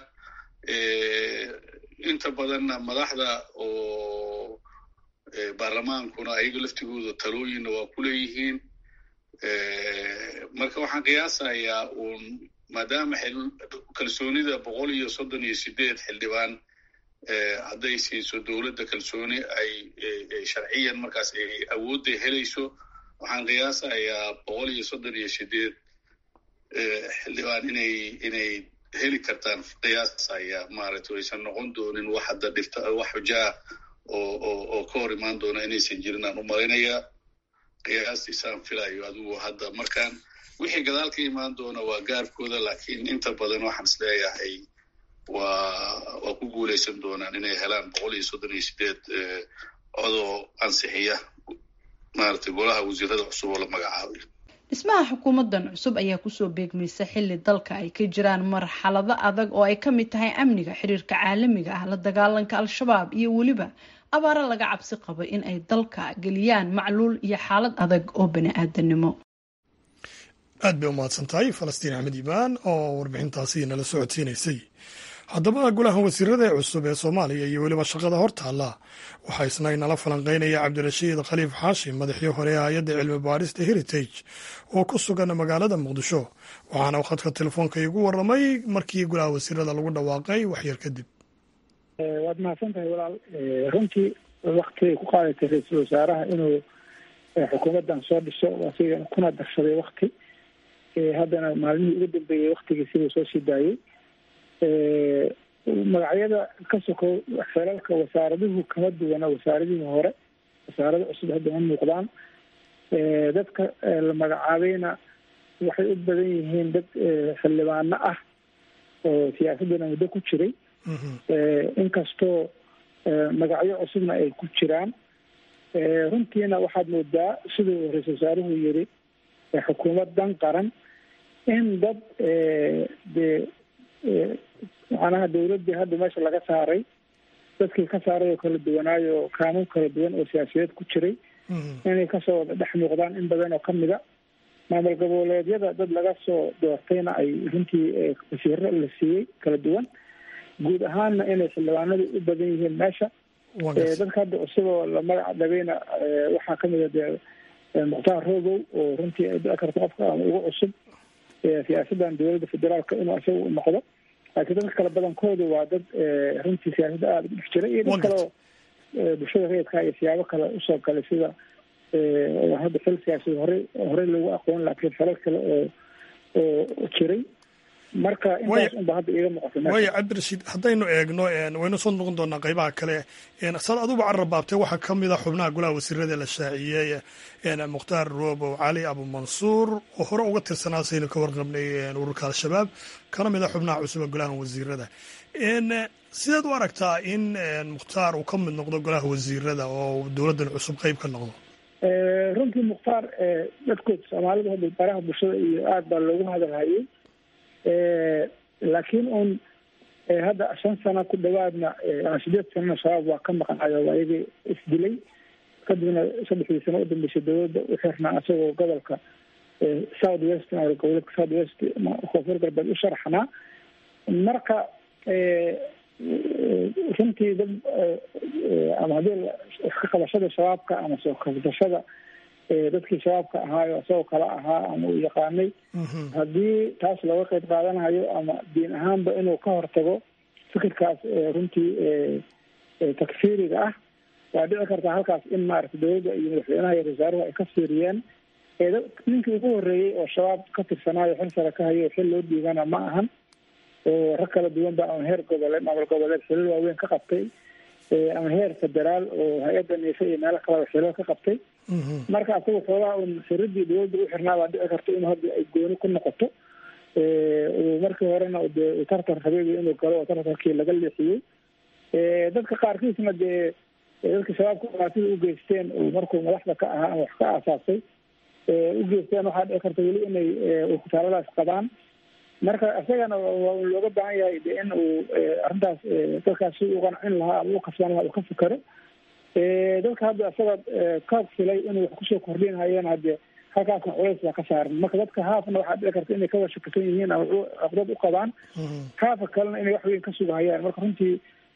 inta badanna madaxda oo baarlamaankuna ayaga laftigooda talooyinna waa ku leeyihiin marka waxaan qiyaasayaa uun maadaama kalsoonida boqol iyo soddon iyo sideed xildhibaan hadday siiso dowladda kalsooni ay sharciyan markaas ay awoodda helayso waxaan qiyaasayaa boqol iyo soddon iyo sideed xildhibaan inay inay heli kartaan qiyaasaya maaragtay aysan noqon doonin wax hadda dhifta wax xujaa oo oo oo ka hor imaan doona inaysan jirin aan u malaynayaa qiyaastiisaan filayo adigu hadda markaan wixii gadaal ka imaan doona waa gaarkooda laakiin inta badan waxaan is leeyahay waa waa ku guulaysan doonaan inay helaan boqol iyo soddon iyo sideed codoo ansixiya maaragtay golaha wasiirada cusub oo la magacaabay dhismaha xukuumadan cusub ayaa kusoo beegmaysa xilli dalka ay ka jiraan marxalado adag oo ay kamid tahay amniga xiriirka caalamiga ah la dagaalanka al-shabaab iyo weliba abaaro laga cabsi qabo in ay dalka geliyaan macluul iyo xaalad adag oo bani-aadanimo aad bay u mahadsan tahay falastiin axmed imaan oo warbixintaasi nala socodsiinaysay haddaba golaha wasiirada ee cusub ee soomaaliya iyo weliba shaqada hortaalla waxaa isna inala falanqeynaya cabdirashiid khaliif xaashim madaxii hore ee hay-adda cilmi baarista heritage oo ku sugan magaalada muqdisho waxaana uu khadka telefoonka igu waramay markii golaha wasiirada lagu dhawaaqay waxyar kadib waad mahadsan tahay walaal runtii waktigay ku qaadatay ra-iisul wasaaraha inuu xukuumaddan soo dhiso asiga kuna darsaday wakti haddana maalmihii ugu dambeeyey waktigii siduu soo sii daayey magacyada ka sokow felalka wasaaraduhu kama duwana wasaaradihii hore wasaarada cusub hadda ma muuqdaan dadka la magacaabayna waxay u badan yihiin dad xildhibaano ah oo siyaasaddana muddo ku jiray inkastoo magacyo cusubna ay ku jiraan runtiina waxaad moodaa siduu ra-isul wasaaruhu yiri xukuumad dan qaran in dad dee macnaha dawladdii hadda meesha laga saaray dadkii ka saaray oo kala duwanaayo kaanuun kala duwan oo siyaasiyeed ku jiray inay kasoo wada dhex muuqdaan in badan oo kamid a maamul goboleedyada dad laga soo doortayna ay runtii wasiiro la siiyey kala duwan guud ahaanna inay xildhibaanadu u badan yihiin meesha dadka hadda cusub oo la magac dhabayna waxaa kamid a dee mukhtaar rogow oo runtii ay dhici karto qofka ama ugu cusub siyaasaddan dowladda federaalka inuu isaga u noqdo laakiin dadka kale badankooda waa dad runtii siyaasadda aada u dhex jira iyo dad kale oo bulshada rayidka iyo siyaabo kale usoo galay sida hadda xil siyaasad horey horey loogu aqoon laakiin xelal kale oo oo jiray marka intaas unba hadda iiga muuqata waaya cabdirashiid haddaynu eegno waynu soo noqon doonaa qaybaha kale sad aduba carrabaabtay waxaa ka mid a xubnaha golaha wasiirada la shaaciyey mukhtaar roobow cali abumansuur oo hore uga tirsanaa saynu ka warqabnay ururka al-shabaab kana mid a xubnaha cusub ee golaha wasiirada sideed u aragtaa in mukhtaar uu ka mid noqdo golaha wasiirada oo dowladdan cusub qeyb ka noqdo runtii mukhtaar dadkood soomaalida hadda baraha bulshada iyo aada baa loogu hadalhayay laakiin uun hadda shan sano ku dhawaadna ama sideed sanana shabaab waa ka maqnayo waa iyagii isdilay kadibna saddexdii sano udambeysay dowladda u xirnaa isagoo gobolka south west goboleedka south west koonfur galbeed u sharaxnaa marka runtii dad ama haddii iska qabashada shabaabka ama soo kasbashada dadkii shabaabka ahaayo isagoo kale ahaa ama uu yaqaanay haddii taas looga qeyb qaadanayo ama diin ahaanba inuu ka hortago fikirkaas runtii takfiiriga ah waa dhici kartaa halkaas in maaragtay dowladda iyo madaxweynaha iyo wasaaruhu ay ka fiiriyeen ninkii ugu horreeyey oo shabaab ka tirsanaayo xil sare ka hayo xil loo dhiibana ma ahan oo rag kala duwan ba ama heer goboleed maamul goboleed xilal waaweyn ka qabtay ama heer federaal oo hay-adda niise iyo meelo kaleba xilal ka qabtay marka asaga xoogaha un siradii dowladda u xirnaa baa dhici karta in hadda ay gooni ku noqoto markii horena dee tartar habeegi inuu galo oo tartarkii laga leexiyey dadka qaarkiisna dee dadka shabaabka dhibaatida u geysteen markuu madaxda ka ahaa ama wax ka aasaasay u geysteen waxaa dhici karta weli inay kutaaladaas qabaan marka isagana waa looga baahan yahay de in uu arrintaas dadkaas si u qancin lahaa ama u kasban lahaa uu ka fikero dadka hadda isaga ka filay inuu wax kusoo kordhinhayeen hadde halkaasna culays baa ka saaran marka dadka haafna waxaa dhici karta inay ka washakisan yihiin ama caqdad u qabaan haafa kalena inay wax weyn ka sugahayaan marka runtii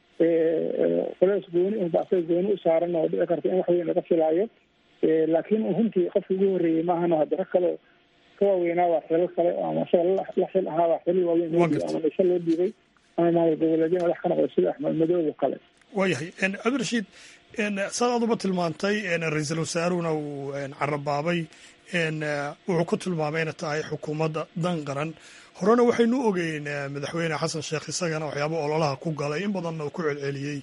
culays gooni unba asaga gooni u saaran oo dhici karta in wax weyn laga filaayo laakiin runtii qofka ugu horreeyey maahano hadda rag kale ka waaweynaa waa xilal kale ama isaga la xil ahaa waa xilal waaweyn loo dhiibay ama mise loo dhiibay ama maamul goboleedyo madax ka noqday sida axmed madoob oo kale waayahay cabdirashiid saad aduba tilmaantay ra-iisul wasaaruhuna uu carabaabay wuxuu ku tilmaamay inay tahay xukuumadda dan qaran horena waxaynu ogeyn madaxweyne xasan sheekh isagana waxyaaba ololaha ku galay in badanna uu ku celceliyey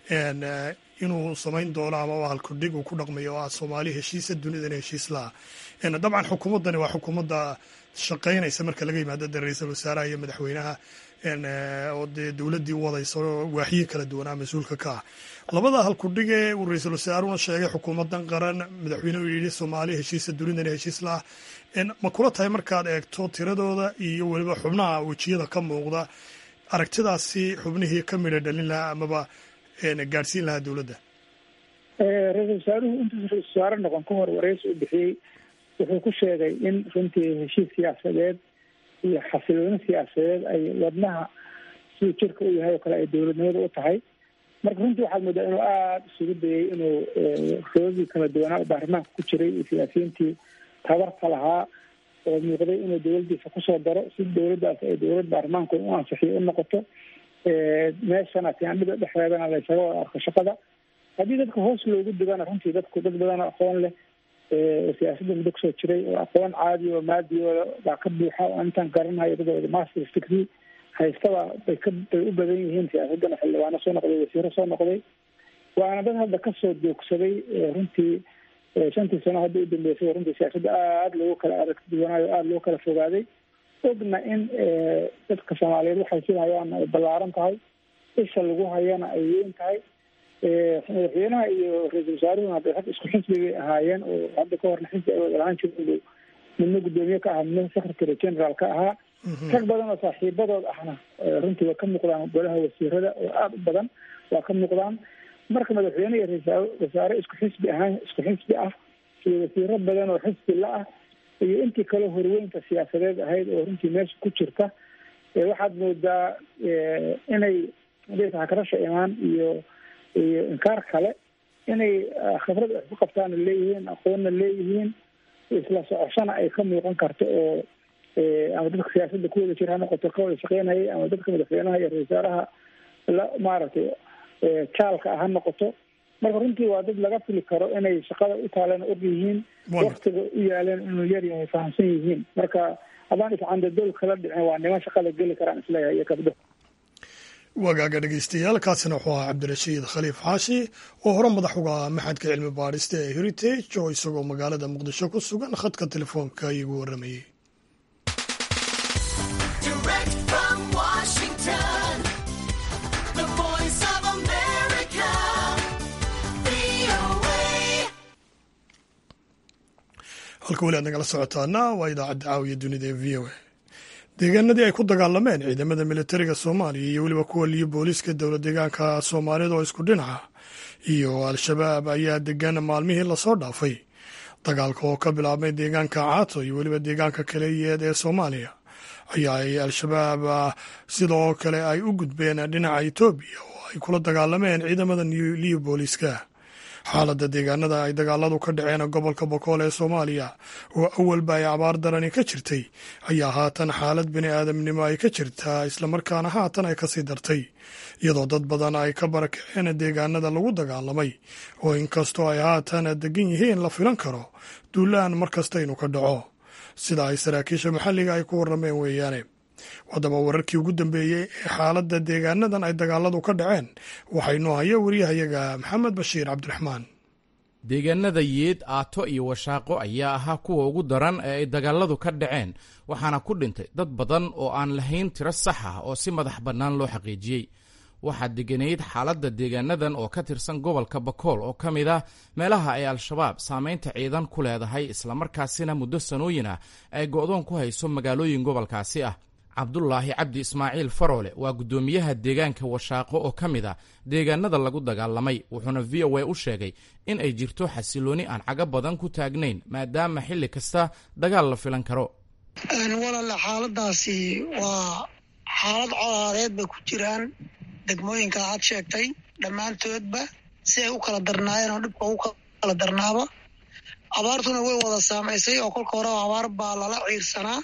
inuu samayn doono ama halkudhig uu ku dhaqmayo oo ah soomaali heshiisa dunidana heshiis laha dabcan xukuumaddani waa xukuumadda shaqaynaysa marka laga yimaado de ra-iisul wasaaraha iyo madaxweynaha oo dee dowladdii wadaysa waaxyihi kala duwanaa mas-uulka ka ah labada halkudhige uu ra-iisul wasaaruna sheegay xukuumaddan qaran madaxweyne uu yidhi soomaali heshiisa dunidana heshiis laah ma kula tahay markaad eegto tiradooda iyo weliba xubnaha wejiyada ka muuqda aragtidaasi xubnihii ka midha dhalin lahaa amaba gaadhsiin lahaa dowladda ra-iisul wasaaruhu intuusa ra-isul wasaare noqon ka hor wareysi u bixiyey wuxuu ku sheegay in runtii heshiis siyaasadeed iyo xasilooni siyaasadeed ay wadnaha siduu jirka u yahay oo kale ay dowladnimada u tahay marka runtii waxaad moodaa inuu aada isugu dayay inuu sababdii kala duwanaa baarlamaanka ku jiray iyo siyaasiyiintii tabarka lahaa oo muuqday inuu dowladdiisa kusoo daro si dowladdaas ay dowlad baarlamaanku u ansixiyo u noqoto meeshana tiandhida dhexdeedana laysaga wada arko shaqada haddii dadka hoos loogu digana runtii dadku dad badan oo aqoon leh oo siyaasadda muddo kusoo jiray oo aqoon caadi oo maadiyooda baa ka buuxa oo intaan garanayo dadooda masters degree haystaba bay ka bay u badan yihiin siyaasaddana xildhibaano soo noqday wasiiro soo noqday waana dad hadda kasoo joogsaday runtii shantii sano hadda u dambeysay runtii siyaasadda aada loogu kala arag duwanaayo aada loo kala fogaaday ogna in dadka soomaaliyeed waxay filhayaan ay ballaaran tahay isha lagu hayana ay weyn tahay madaxweynaha iyo ra-iisul wasaaruhuna hadda rag isku xisbi bay ahaayeen oo hadda ka horna xisbi ay wada lahaan jirin midna guddoomiye ka ahaa midna secretary general ka ahaa rag badan oo saaxiibadood ahna runtii waa ka muuqdaan golaha wasiirada oo aada u badan waa ka muuqdaan marka madaxweyne iyo ra-isul wasaare isku xisbi ahaan isku xisbi ah iyo wasiiro badan oo xisbi la ah iyo intii kale horweynta siyaasadeed ahayd oo runtii meesha ku jirta waxaad moodaa inay hakarasha imaan iyo iyo inkaar kale inay khibrad wax ku qabtaana leeyihiin aqoonna leeyihiin isla socoshana ay ka muuqan karto oo ama dadka siyaasadda ku wada jira ha noqoto ka wada shaqeynayay ama dadka madaxweynaha iyo ra-isul wasaaraha la maaragtay jaalka ah ha noqoto marka runtii waa dad laga fili karo inay shaqada u taaleen og yihiin waktiga u yaaleen inuu yar yahay fahamsan yihiin marka haddaan iscandadool kala dhicin waa niman shaqada geli karaan isleeyahay iyo gabdho wagaaga dhegeystayaal kaasina wuxuu ahaa cabdirashiid khaliif xaashi oo hore madax uga ah maxadka cilmi baadhista ee heritage oo isagoo magaalada muqdisho ku sugan khadka telefoonka igu waramayey halka weli aad nagala socotaana waa idaacadda caawiya dunida ee v o a deegaanadii ay ku dagaalameen ciidamada militariga soomaaliya iyo weliba kuwa liyo booliiska dowlad deegaanka soomaalida oo isku dhinaca iyo al-shabaab ayaa degan maalmihii lasoo dhaafay dagaalka oo ka bilaabmay deegaanka caato iyo weliba deegaanka kaleyeed ee soomaaliya ayaa ay al-shabaab sidoo kale ay u gudbeen dhinaca etoobiya oo ay kula dagaalameen ciidamada liyo booliiska xaaladda deegaanada ay dagaaladu ka dhaceen gobolka bokool ee soomaaliya oo awalba ay abaar darani ka jirtay ayaa haatan xaalad bini aadamnimo ay ka jirtaa islamarkaana haatan ay kasii dartay iyadoo dad badan ay ka barakaceen deegaanada lagu dagaalamay oo inkastoo ay haatan degan yihiin la filan karo duulaan mar kasta inuu ka dhaco sida ay saraakiisha maxalliga ay ku warrameen weeyaane haddaba wararkii ugu dambeeyey ee xaaladda deegaanadan ay dagaaladu ka dhaceen waxaynu haya wariyahayaga maxamed bashiir cabdiraxmaan deegaanada yeed aato iyo washaaqo ayaa ahaa kuwa ugu daran ee ay dagaaladu ka dhaceen waxaana ku dhintay dad badan oo aan lahayn tiro sax ah oo si madax bannaan loo xaqiijiyey waxaa deganayd xaaladda deegaanadan oo ka tirsan gobolka bakool oo ka mid ah meelaha ay al-shabaab saamaynta ciidan ku leedahay islamarkaasina muddo sanooyin ah ay go'doon ku hayso magaalooyin gobolkaasi ah cabdulaahi cabdi ismaaciil faroole waa guddoomiyaha deegaanka washaaqo oo ka mid ah deegaanada lagu dagaalamay wuxuuna v o a u sheegay in ay jirto xasilooni aan caga badan ku taagnayn maadaama xilli kasta dagaal la filan karo walaale xaaladaasi waa xaalad colaadeed bay ku jiraan degmooyinka aad sheegtay dhammaantoodba si ay u kala darnaayeen oo dhibka ugu kala darnaaba abaartuna way wada saamaysay oo kolka hore abaar baa lala ciirsanaa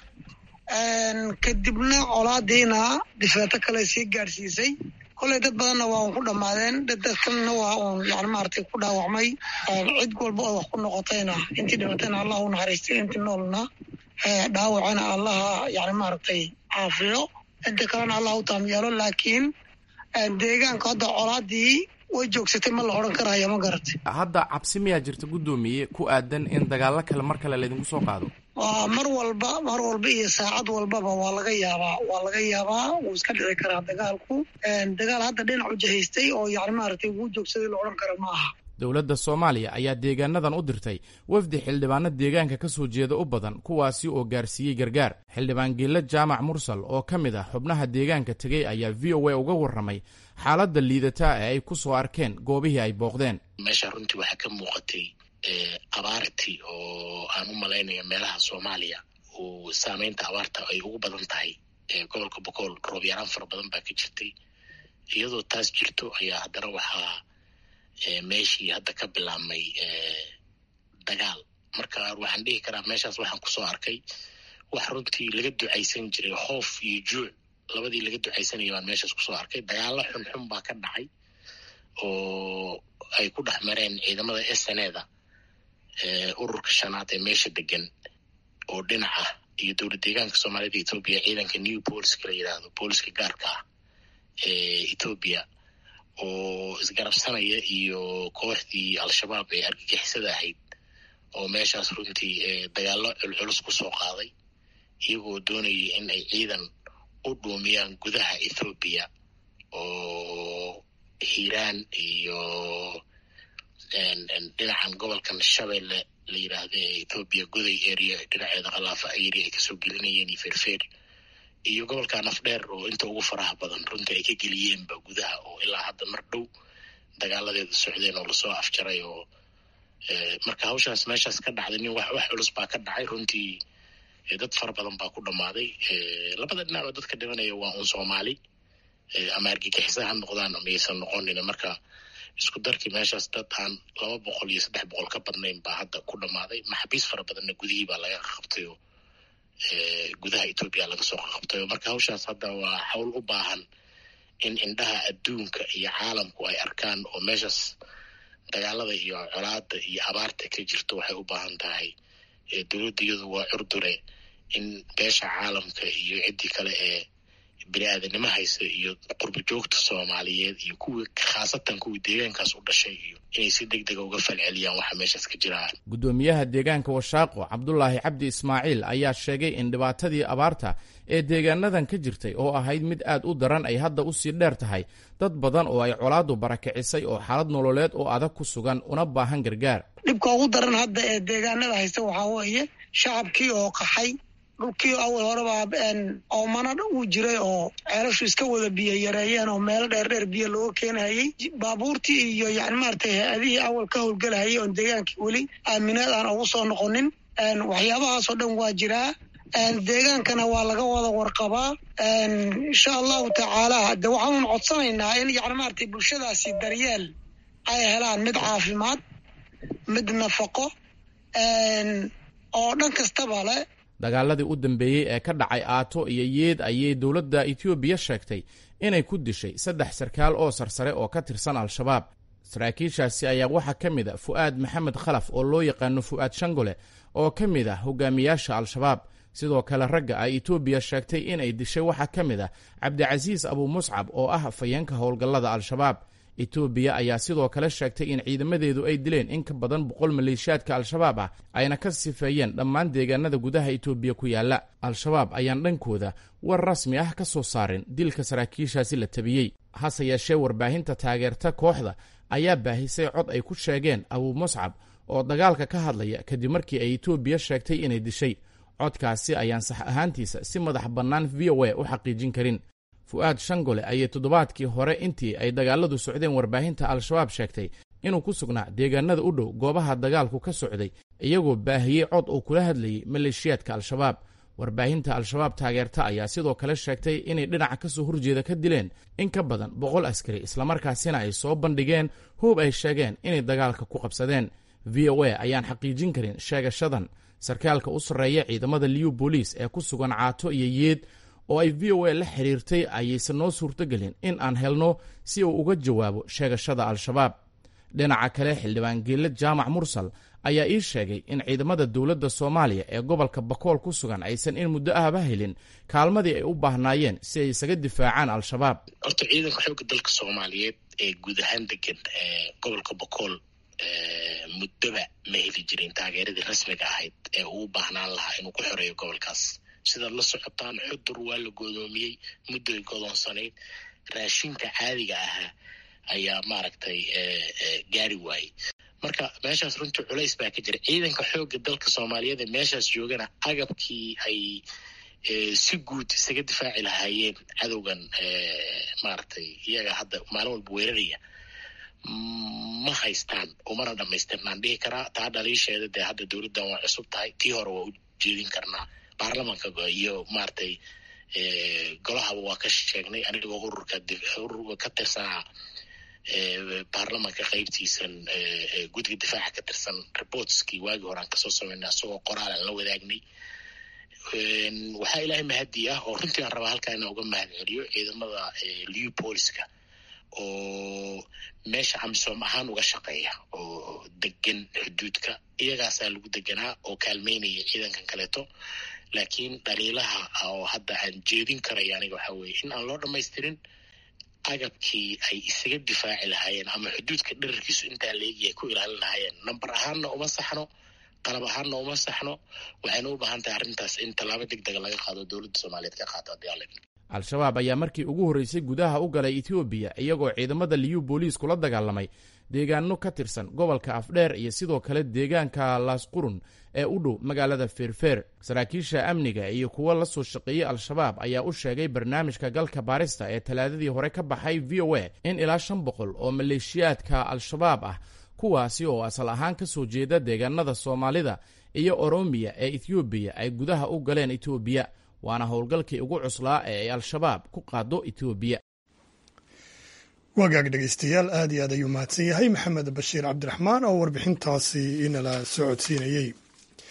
kadibna colaadiina difeeto kale sii gaadhsiisay kolley dad badanna waa un ku dhammaadeen dadkalena waa uun yani maaragtay ku dhaawacmay cid walba oo wax ku noqotayna intii dhimatayna allah u naxariistay intii noolna dhaawacana allaha yani maaragtay caafiyo inta kalena allah u taam yeelo laakiin deegaanka hadda colaadii way joogsatay ma la odhan karaya ma garatay hadda cabsi miyaa jirta guddoomiye ku aadan in dagaallo kale mar kale laydinku soo qaado waa mar walba mar walba iyo saacad walbaba waa laga yaabaa waa laga yaabaa wuu iska dhici karaa dagaalku dagaal hadda dhinac u jahaystay oo yani maaragtay wuu joogsaday la odhan kara ma aha dowladda soomaaliya ayaa deegaanadan u dirtay wafdi xildhibaano deegaanka ka soo jeeda u badan kuwaasi oo gaarsiiyey gargaar xildhibaan geelle jaamac mursal oo ka mid ah xubnaha deegaanka tegey ayaa v o a uga warramay xaaladda liidataa ee ay ku soo arkeen goobihii ay booqdeen meesha runtii waxaa ka muuqatay abaartii oo aan u malaynaya meelaha soomaaliya uu saameynta abaarta ay ugu badan tahay gobolka bokool roob yaraan fara badan baa ka jirtay iyadoo taas jirto ayaa haddana waxaa meeshii hadda ka bilaabmay dagaal marka waxaan dhihi karaa meeshaas waxaan kusoo arkay wax runtii laga ducaysan jiray hoof iyo juuc labadii laga ducaysanaya baan meeshaas kusoo arkay dagaalo xunxun baa ka dhacay oo ay ku dhex mareen ciidamada sneda ururka shanaad ee meesha degan oo dhinac ah iyo dowlad deegaanka soomaalida etoobiya ciidanka new booliska la yidhaahdo booliska gaarka ah ee etoobiya oo isgarabsanaya iyo kooxdii al-shabaab ee argagixisada ahayd oo meeshaas runtii dagaallo culculus kusoo qaaday iyagoo doonaya in ay ciidan u dhuumiyaan gudaha ethoobiya oo hiiraan iyo dhinacan gobolkan shabeelle la yidhaahda ee ethoobiya goday area dhinaceeda kalaafa area ay kasoo gelinayeen iyo feerfeer iyo gobolka nafdheer oo inta ugu faraha badan runtii ay ka geliyeenba gudaha oo ilaa hadda mar dhow dagaaladeeda socdeen oo lasoo afjaray oo marka hawshaas meeshaas ka dhacday nin wax wax culus baa ka dhacay runtii dad fara badan baa ku dhammaaday labada dhinac oo dadka dhimanaya waa un soomaali ama argagixisa ha noqdaan ama aysan noqonin marka isku darkii meeshaas dad aan laba boqol iyo saddex boqol ka badnayn baa hadda ku dhammaaday maxaabiis fara badanna gudihii baa laga qabtay oo gudaha etoobiya laga soo qabtayo marka hawshaas hadda waa hawl u baahan in indhaha adduunka iyo caalamku ay arkaan oo meeshaas dagaalada iyo colaada iyo abaarta ka jirto waxay u baahan tahay dowladda iyadu waa curdure in beesha caalamka iyo ciddii kale ee bini aadanimo haysa iyo qurbo joogta soomaaliyeed iyo kuwii khaasatan kuwii deegaankaas u dhashay iyo inay si deg dega uga falceliyaan waxa meeshaas ka jiraan guddoomiyaha deegaanka washaaqo cabdulaahi cabdi ismaaciil ayaa sheegay in dhibaatadii abaarta ee deegaanadan ka jirtay oo ahayd mid aad u daran ay hadda usii dheer tahay dad badan oo ay colaadu barakicisay oo xaalad nololeed oo adag ku sugan una baahan gargaar dhibka ugu daran hadda ee deegaanada haysta waxaa weeye shacabkii oo qaxay dhulkii awal horeba oomana uu jiray oo ceelashu iska wada biyo yareeyeen oo meelo dheer dheer biyo looga keenayay baabuurtii iyo yani maratay hay-adihii awal ka howlgelahayay oon deegaankii weli aaminaad aan ugu soo noqonin waxyaabahaasoo dhan waa jiraa deegaankana waa laga wada warqabaa insha allahu tacaala de waxaanu codsanaynaa in yani maratay bulshadaasi daryeel ay helaan mid caafimaad mid nafaqo oo dhan kastaba le dagaaladii u dambeeyey ee ka dhacay aato iyo yeed ayay dowladda etoobiya sheegtay inay ku dishay saddex sarkaal oo sarsare oo ka tirsan al-shabaab saraakiishaasi ayaa waxaa ka mid a fu'aad maxamed khalaf oo loo yaqaano fu'aad shangole oo ka mid ah hogaamiyaasha al-shabaab sidoo kale ragga ay etoobiya sheegtay inay dishay waxaa ka mid ah cabdicasiis abuu muscab oo ah afhayeenka howlgallada al-shabaab etoobiya ayaa sidoo kale sheegtay in ciidamadeedu ay dileen in ka badan boqol maleeshiyaadka al-shabaab ah ayna ka sifeeyeen dhammaan deegaanada gudaha etoobiya ku yaalla al-shabaab ayaan dhankooda war rasmi ah ka soo saarin dilka saraakiishaasi la tabiyey hase yeeshee warbaahinta taageerta kooxda ayaa baahisay cod ay ku sheegeen abuu muscab oo dagaalka ka hadlaya kadib markii ay etoobiya sheegtay inay dishay codkaasi ayaan sax ahaantiisa si madax bannaan v o a u xaqiijin karin fu'aad shangole ayay toddobaadkii hore intii ay dagaaladu socdeen warbaahinta al-shabaab sheegtay inuu ku sugnaa deegaanada u dhow goobaha dagaalku ka socday iyagoo baahiyey cod uu kula hadlayay maleeshiyaadka al-shabaab warbaahinta al-shabaab taageerta ayaa sidoo kale sheegtay inay dhinaca ka soo horjeeda ka dileen in ka badan boqol askari islamarkaasina ay soo bandhigeen hoob ay sheegeen inay dagaalka ku qabsadeen v o a ayaan xaqiijin karin sheegashadan sarkaalka u sarreeya ciidamada liyu booliis ee ku sugan caato iyo yeed oo ay v o a la xiriirtay ayaysan noo suurtogelin in aan helno si uu uga jawaabo sheegashada al-shabaab dhinaca kale xildhibaan geelle jaamac mursal ayaa ii sheegay in ciidamada dowladda soomaaliya ee gobolka bakool ku sugan aysan in muddo ahba helin kaalmadii ay u baahnaayeen si ay isaga difaacaan al-shabaab horta ciidanka xoogga dalka soomaaliyeed ee guud ahaan degan gobolka bakool muddoba ma heli jirin taageeradii rasmiga ahayd ee uu u baahnaan lahaa inuu ku xoreeyo gobolkaas sidaad la socotaan xudur waa la godoomiyey muddoy godoonsanayd raashinka caadiga ahaa ayaa maaragtay gaari waayey marka meeshaas runtii culays baa ka jira ciidanka xoogga dalka soomaaliyeed ee meeshaas joogana agabkii ay si guud isaga difaaci lahaayeen cadowgan maaragtay iyaga hadda maalin walba weeraraya ma haystaan umana dhamaystirnaan dhihi karaa taa dhaliisheeda dee hadda dowladdan waa cusub tahay tii hore waa u jeedin karnaa baarlamanka iyo maaragtay golahaba waa ka sheegnay anigoo ururka ururka ka tirsanaa baarlamanka qaybtiisan guddiga difaaca ka tirsan reportskii waagii hore aan kasoo sameynay asagoo qoraal aan la wadaagnay waxaa ilaahay mahadi ah oo runtii aan rabaa halkaa inaan uga mahad celiyo ciidamada liu booliska oo meesha amisom ahaan uga shaqeeya oo degan xuduudka iyagaasaa lagu deganaa oo kaalmeynaya ciidankan kaleeto laakiin dhaliilaha oo hadda aan jeedin karaya aniga waxaa weeye in aan loo dhamaystirin agabkii ay isaga difaaci lahaayeen ama xuduudka dherarkiisu intaa leegi ay ku ilaalin lahaayeen namber ahaanna uma saxno qalab ahaanna uma saxno waxayna u baahan tahay arrintaas in tallaabo deg dega laga qaado dowladda soomaaliyeed ka qaato haddii alle al-shabaab ayaa markii ugu horreysay gudaha u galay etoobiya iyagoo ciidamada liyu booliis kula dagaalamay deegaano ka tirsan gobolka afdheer iyo sidoo kale deegaanka laasqurun ee u dhow magaalada feerfeer saraakiisha amniga iyo kuwo la soo shaqeeyey al-shabaab ayaa u sheegay barnaamijka galka baarista ee talaadadii hore ka baxay v o a in ilaa shan boqol oo maleeshiyaadka al-shabaab ah kuwaasi oo asal ahaan ka soo jeeda deegaanada soomaalida iyo oromiya ee ethoobiya ay gudaha u galeen etoobiya waana howlgalkii ugu cuslaa ee ay al-shabaab ku qaado etoobiya wagaag dhegeystayaal aad iyo aad ayuu mahadsan yahay maxamed bashiir cabdiraxmaan oo warbixintaasi inala socodsiinayey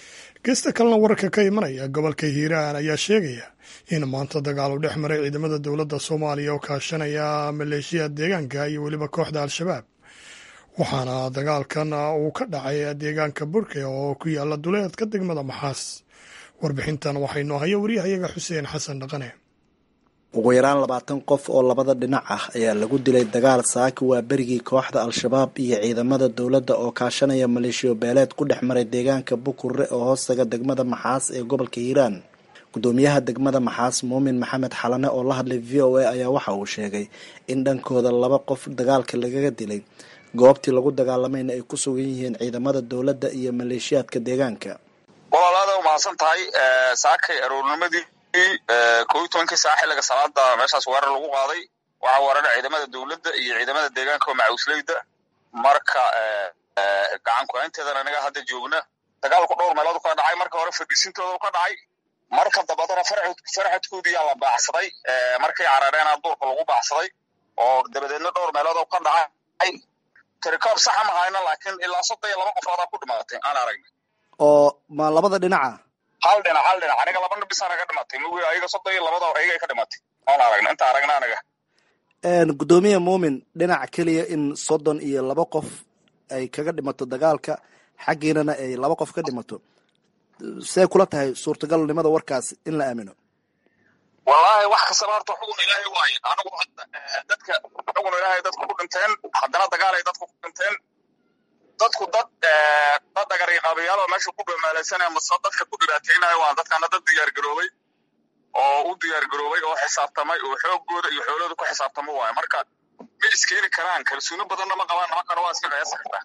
geesta kalena wararka ka imanaya gobolka hiiraan ayaa sheegaya in maanta dagaal u dhex maray ciidamada dowladda soomaaliya oo kaashanaya maleeshiya deegaanka iyo weliba kooxda al-shabaab waxaana dagaalkan uu ka dhacay deegaanka burke oo ku yaala duleedka degmada maxaas warbixintan waxaynoo haya waryahayaga xuseen xasan dhaqane ugu yaraan labaatan qof oo labada dhinac ah ayaa lagu dilay dagaal saaki waa berigii kooxda al-shabaab iyo ciidamada dowladda oo kaashanaya maleeshiyo beeleed ku dhex maray deegaanka bukurre oo hoostaga degmada maxaas ee gobolka hiiraan gudoomiyaha degmada maxaas muumin maxamed xalane oo la hadlay v o a ayaa waxa uu sheegay in dhankooda laba qof dagaalka lagaga dilay goobtii lagu dagaalamayna ay ku sugan yihiin ciidamada dowladda iyo maleeshiyaadka deegaanka walaalaada umahadsan tahay saakay aroornimadii ko iyo tobankii saa xilliga salaada meeshaas weerar lagu qaaday waxaa weerara ciidamada dowladda iyo ciidamada deegaanka oo macawisleyda marka gacan ku-haynteedana anaga hadda joogna dagaalku dhowr meelood ka dhacay marka hore fadhiisintooda ka dhacay marka dambadana farxadkoodiyaa la baacsaday markay carareena duurka lagu baacsaday oo dabadeedna dhowr meelood ka dhacay tirikoob saxa ma hayna laakiin ilaa soddon iyo laba qofoodaa ku dhimaatay aan aragna oo ma labada dhinaca hal dhinac hal dhinac aniga laba bis anaga dhimatay mug ayaga soddon iyo labada ayaga ka dhimatay aan aragna inta aragna anaga gudoomiye muumin dhinac keliya in soddon iyo laba qof ay kaga dhimato dagaalka xaggiinana ay laba qof ka dhimato see kula tahay suurtagalnimada warkaas in la aamino wallaahi wax kastaba horta xugun ilaahay waaye anigu dadka xugun ilaahay dadku ku dhinteen haddana dagaalay dadku ku dhinteen dadku dad dad dhagariqaabayaal oo meesha ku dhamaalaysanaya mase dadka ku dhibaateynayo waan dadkana dad diyaargaroobay oo u diyaargaroobay oo xisaabtamay oo xoogooda iyo xoolooda ku xisaabtamo waayo marka ma iskeeni karaan kalsooni badanna ma qabaan nimankana waa iska qiyaasi kartaa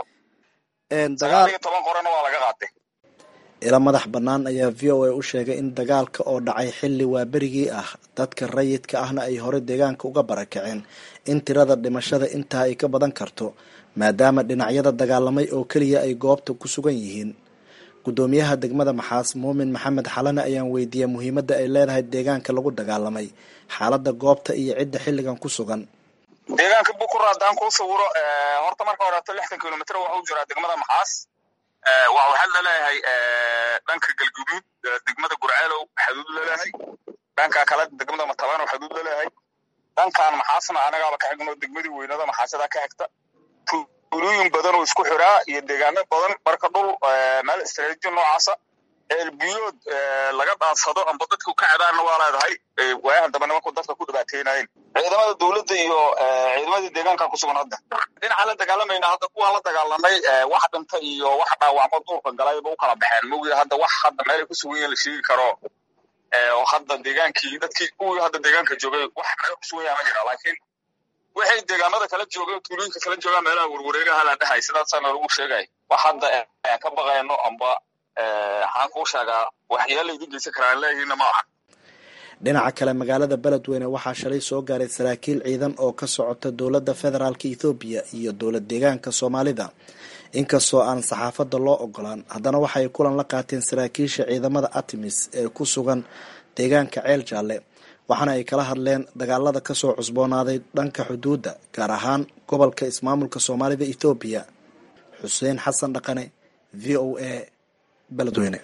sagaal iyo toban qorena waa laga qaatay ila madax bannaan ayaa v o a u sheegay in dagaalka oo dhacay xilli waa berigii ah dadka rayidka ahna ay hore deegaanka uga barakaceen in tirada dhimashada intaa ay ka badan karto maadaama dhinacyada dagaalamay oo keliya ay goobta ku sugan yihiin gudoomiyaha degmada maxaas muumin maxamed xalane ayaan weydiiyey muhiimadda ay leedahay deegaanka lagu dagaalamay xaaladda goobta iyo cidda xilligan ku sugan deegaanka bukura haddaan kuu sawiro horta marka horeeto lixdan kilomitr waxa u jiraa degmada maxaas waxaad laleeyahay dhanka galguduud degmada gurceelow xaduud laleeyahay dhanka kale degmada matabano xaduud laleeyahay dhankan maxaasna anagaaba ka xigno degmadii weynada maxaasada ka xigta tuulooyin badan oo isku xiraa iyo deegaano badan marka dhul meel istaraatiiji noocaasa eelbiyood laga dhaadsado amba dadku ka cadaanna waa leedahay waayahan dambe nimanku dadka ku dhibaateynayeen ciidamada dowladda iyo ciidamadii deegaanka ku sugan hadda dhinaca la dagaalamayna hadda kuwaan la dagaalamay wax dhinta iyo wax dhaawacmo duurka galayba u kala baxeen mogi hadda wax hadda meelay ku sugan yihin la sheegi karo oo hadda deegaankii dadkii kuwii hadda deegaanka joogay wax meel ku sugan yaha ma jira laakiin waxay deegaamada kala joogay tuulooyinka kala joogaan meelaha warwareegaha la dhahay sidaasaana lagu sheegay wax hadda aan ka baqayno amba waxaan kuu sheegaa waxyaala idin geysan karaan leeyihiinna ma aha dhinaca kale magaalada beledweyne waxaa shalay soo gaaray saraakiil ciidan oo ka socota dowladda federaalk ethoobiya iyo dowlad deegaanka soomaalida inkastoo aan saxaafadda loo ogolaan haddana waxay kulan la qaateen saraakiisha ciidamada artemis ee ku sugan deegaanka ceel jaalle waxaana ay kala hadleen dagaalada kasoo cusboonaaday dhanka xuduudda gaar ahaan gobolka ismaamulka soomaalida ethoobiya xuseen xasan dhaqane v o a beledweyne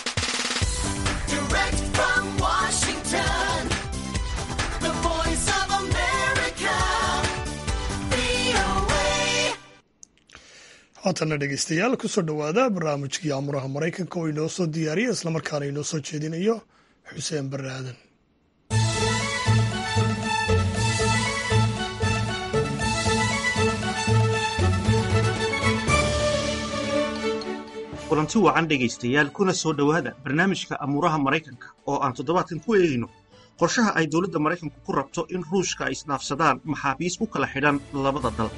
haatana dhegeystayaal kusoo dhowaada barnaamijkii amuraha maraykanka oo inoo soo diyaariya islamarkaana inoo soo jeedinayo xuseen barre aadan kulanti wacan dhegaystayaal kuna soo dhowaada barnaamijka amuuraha maraykanka oo aan toddobaadkan ku eegayno qorshaha ay dowladda maraykanku ku rabto in ruushka ay isdhaafsadaan maxaabiis ku kala xidhan labada dal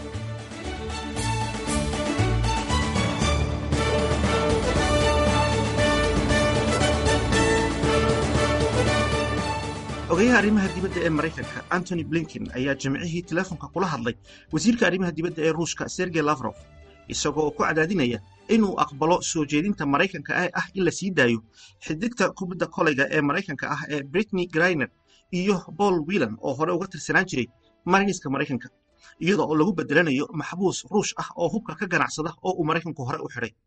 ogayaha arrimaha dibadda ee maraykanka antony blinken ayaa jimcihii teleefonka kula hadlay wasiirka arrimaha dibadda ee ruushka sergey lafrof isagoo oo ku cadaadinaya inuu aqbalo soo jeedinta maraykanka ee ah in la sii daayo xidigta kubadda kolayga ee maraykanka ah ee britney griner iyo paul whelan oo hore uga tirsanaan jiray mariniska maraykanka iyadoo oo lagu bedelanayo maxbuus ruush ah oo hubka ka ganacsada oo uu maraykanku hore u xidhay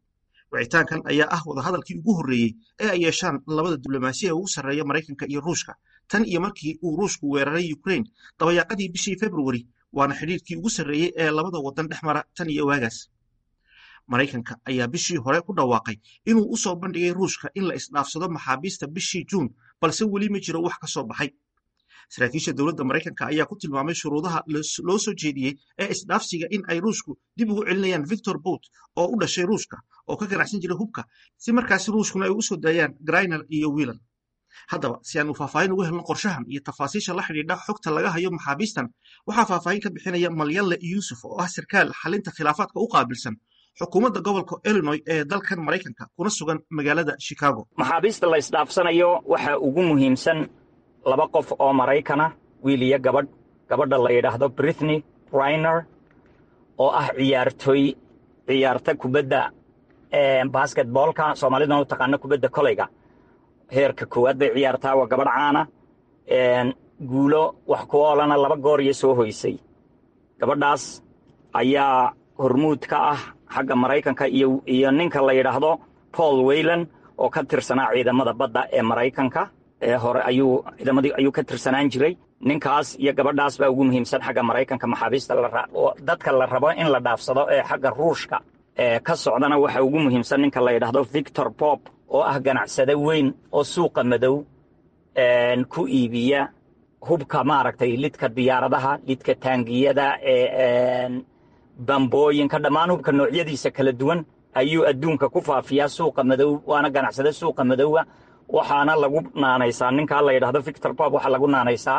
wicitaankan ayaa ah wadahadalkii ugu horreeyey ee ay yeeshaan labada diblomaasiya ugu sarreeya maraykanka iyo ruushka tan iyo markii uu ruushku weeraray ukraine dabayaaqadii bishii februari waana xidhiirkii ugu sarreeyey ee labada waddan dhex mara tan iyo waagaas maraykanka ayaa bishii hore ku dhawaaqay inuu u soo bandhigay ruushka in la isdhaafsado maxaabiista bishii juun balse weli ma jiro wax ka soo baxay saraakiisha dowladda maraykanka ayaa ku tilmaamay shuruudaha loo soo jeediyey ee isdhaafsiga in ay ruushku dib ugu celinayaan victor bout oo u dhashay ruushka oo ka ganacsan jiray hubka si markaasi ruushkuna ay ugu soo daayaan griner iyo wiilan haddaba si aan u faahfaahin ugu helno qorshahan iyo tafaasiisha la xidhiidha xogta laga hayo maxaabiistan waxaa faahfaahin ka bixinaya malyalle yuusuf oo ah sarkaal xalinta khilaafaadka u qaabilsan xukuumadda gobolka illinoy ee dalkan maraykanka kuna sugan magaalada chicago maxaabiista la isdhaafsanayo waxaa ugu muhiimsan laba qof oo maraykana wiil iyo gabadh gabadha la yidhaahdo britney briner oo ah ciyaartooy ciyaarta kubadda basketboolka soomaaliduna u taqaano kubadda koleyga heerka koowaad bay ciyaartaa waa gabadh caana guulo wax ku oolana laba goor iyo soo hoysay gabadhaas ayaa hormuud ka ah xagga maraykanka iyo ninka la yidhaahdo paul weylan oo ka tirsanaa ciidamada badda ee maraykanka ee hore ayuu ciidamadii ayuu ka tirsanaan jiray ninkaas iyo gabadhaas baa ugu muhiimsan xagga maraykanka maxaabiista dadka la rabo in la dhaafsado ee xagga ruushka ee ka socdana waxaa ugu muhiimsan ninka la yidhaahdo victor bob oo ah ganacsade weyn oo suuqa madow ku iibiya hubka maaragtay lidka diyaaradaha lidka taangiyada bambooyinka dhammaan hubka noocyadiisa kala duwan ayuu adduunka ku faafiyaa suuqa madow waana ganacsade suuqa madowga waxaana lagu naanaysaa ninkaa la yidhaahdo victor bob waxaa lagu naanaysaa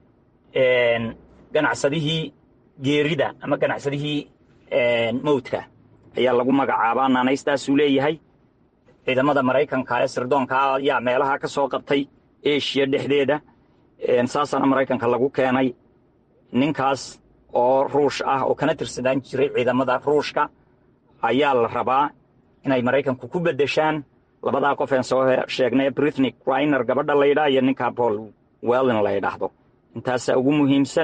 ganacsadihii geerida ama ganacsadihii mowdka ayaa lagu magacaabaa naanaystaasuu leeyahay ciidamada maraykanka ee sirdoonka ayaa meelaha ka soo qabtay eshiya dhexdeeda saasaana maraykanka lagu keenay ninkaas oo ruush ah oo kana tirsanaan jiray ciidamada ruushka ayaa la rabaa inay maraykanku ku beddeshaan labadaa qof een soo sheegnay britney griner gabadha la yidhaha iyo ninka paul wellin la yidhaahdo intaasaa ugu muhiimsan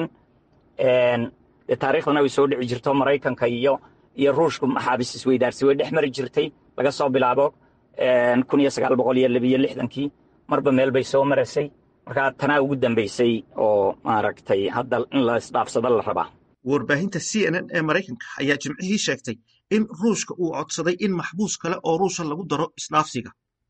dee taariikhdana way soo dhici jirto maraykanka iyo iyo ruushku maxaabis isweydaarsi way dhex mari jirtay laga soo bilaabo kun iyo sagaal boqol iyo labiyo lixdankii marba meel bay soo maraysay markaa tanaa ugu dambaysay oo maaragtay hadda in la isdhaafsado la rabaa warbaahinta c n n ee maraykanka ayaa jimcihii sheegtay in ruushka uu codsaday in maxbuus kale oo ruusha lagu daro isdhaafsiga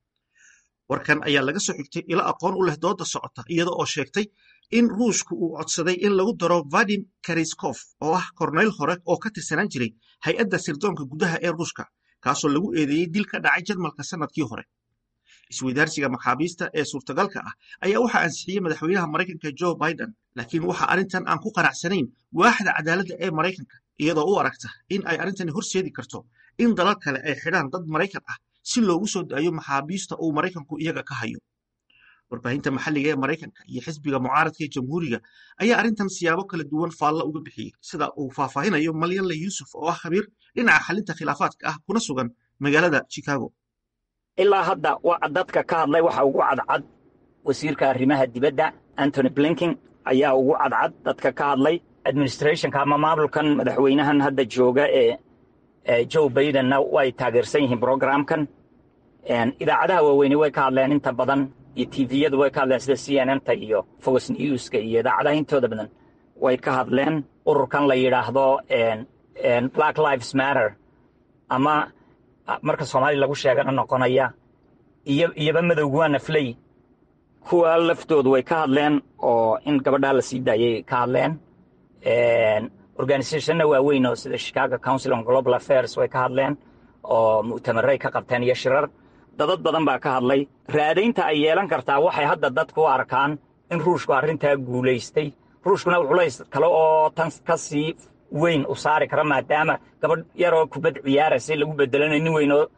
warkan ayaa laga soo xigtay ilo aqoon u leh dooda socota iyada oo sheegtay in ruushka uu codsaday in lagu daro vadim kariskof oo ah korneyl hore oo ka tirsanaan jiray hay-adda sirdoonka gudaha ee ruushka kaasoo lagu eedeeyey dil ka dhacay jarmalka sannadkii hore isweydaarsiga maxaabiista ee suurtagalka ah ayaa waxaa ansixiyey madaxweynaha maraykanka joe biden laakiin waxa arrintan aan ku qanacsanayn waaxda cadaaladda ee maraykanka iyadoo u aragta in ay arrintani horseedi karto in dalal kale ay xidhaan dad maraykan ah si loogu soo daayo maxaabiista uu maraykanku iyaga ka hayo warbaahinta maxalliga ee maraykanka iyo xisbiga mucaaradka ee jamhuuriga ayaa arrintan siyaabo kala duwan faalla uga bixiyey sida uu faahfaahinayo malyalle yuusuf oo ah khabiir dhinaca xalinta khilaafaadka ah kuna sugan magaalada chicago ilaa hadda dadka ka hadlay waxa ugu cadcad wasiirka arrimaha dibadda antony blinking ayaa ugu cadcad dadka ka hadlay administrationka ama maamulkan madaxweynahan hadda jooga ee joe bidenna way taageersan yihiin programkan idaacadaha waaweyne way ka hadleen inta badan iyo tviyadu way ka hadleen sida c n n ta iyo fox newska iyo idaacadaha intooda badan way ka hadleen ururkan la yidhaahdo black lives matter ama marka soomaaliya lagu sheegana noqonaya iyo iyoba madowgu waa nafley kuwa laftoodu way ka hadleen oo in gabadhaa la sii daayay ka hadleen organizationna waaweyn oo sida chicago council on global affairs way ka hadleen oo mu'tamaray ka qabteen iyo shirar dadad badan baa ka hadlay raadaynta ay yeelan kartaa waxay hadda dadku u arkaan in ruushku arrintaa guulaystay ruushkuna culays kale oo tan ka sii weyn u saari kara maadaama gabadh yaroo kubad ciyaaraysa lagu bedelanayo nin weyn oo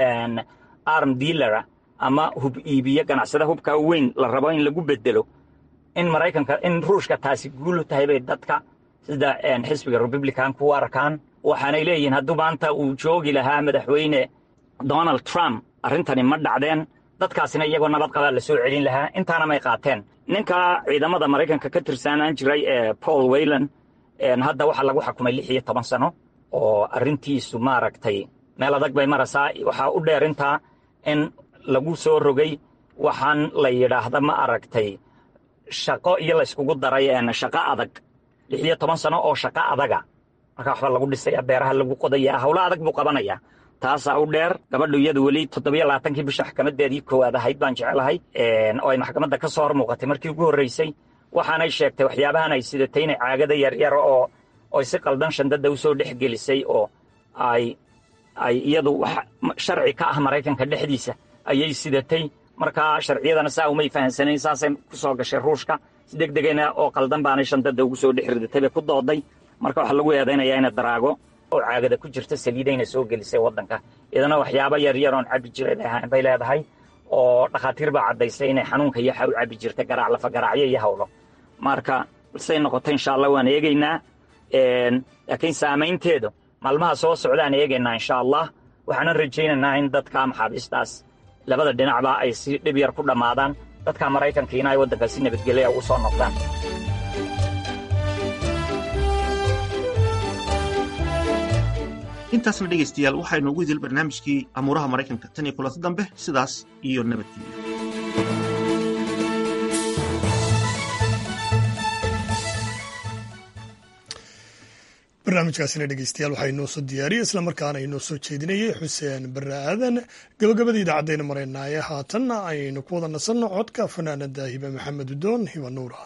arm dealara ama hub iibiye ganacsada hubka weyn la rabo in lagu bedelo in maraykanka in ruushka taasi guul tahay bay dadka sida xisbiga republicanku u arkaan waxaanay leeyihiin hadduu maanta uu joogi lahaa madaxweyne donald trump arrintani ma dhacdeen dadkaasina iyagoo nabad qabaa la soo celin lahaa intaana may qaateen ninka ciidamada maraykanka ka tirsanaan jiray ee paul weylan hadda waxaa lagu xakumay lix iyo toban sano oo arrintiisu maaragtay meel adag bay maraysaa waxaa u dheer intaa in lagu soo rogay waxaan la yidhaahda ma aragtay shaqo iyo layskugu daray shaqo adag lix iyo toban sano oo shaqo adaga marka waxba lagu dhisaya beeraha lagu qodaya howlo adag buu qabanaya taasaa u dheer gabadhu iyadu weli toddobiyo labaatankii bisha maxkamadeedii koowaad ahayd baan jecelahay oo ay maxkamadda ka soo hor muuqatay markii ugu horreysay waxaanay sheegtay waxyaabahan ay sidatay inay caagada yaryar oo oy si qaldan shandada usoo dhex gelisay oo ay ay iyadu wax sharci ka ah maraykanka dhexdiisa ayay sidatay markaa sharciyadana saa umay fahansanayn saasay ku soo gashay ruushka si deg degana oo qaldan baanay shandada ugu soo dhex ridatay bay ku dooday marka waxaa lagu eedaynayaa ina daraago oo caagada ku jirta saliidayna soo gelisay waddanka iyadana waxyaaba yaryar oon cabbi jiray bay ahayn bay leedahay oo dhakhaatiir baa caddaysay inay xanuunka yaxa u cabbi jirtay garaac lafa garaacyo iyo hawlo marka say noqoto insha allah waan eegaynaa laakiin saamaynteedu maalmaha soo socdaan eegaynaa insha allah waxaanan rajaynaynaa in dadka maxaabiistaas labada dhinacba ay si dhib yar ku dhammaadaan dadka maraykankiina ay waddanka si nabadgelya ugu soo noqdaan intaasna dhegaystayaal waxaynu ugu idil barnaamijkii amuuraha maraykanka tan iyo kulanti dambe sidaas iyo nabadgelyo barnaamijkaasina dhegeystayaal waxaa inoo soo diyaariyey islamarkaana inoo soo jeedinayay xuseen barre aadan gabagabada idaacadayna maraynaaye haatanna aynu ku wada nasanno codka fanaanada hibe maxamed udoon hiba nuura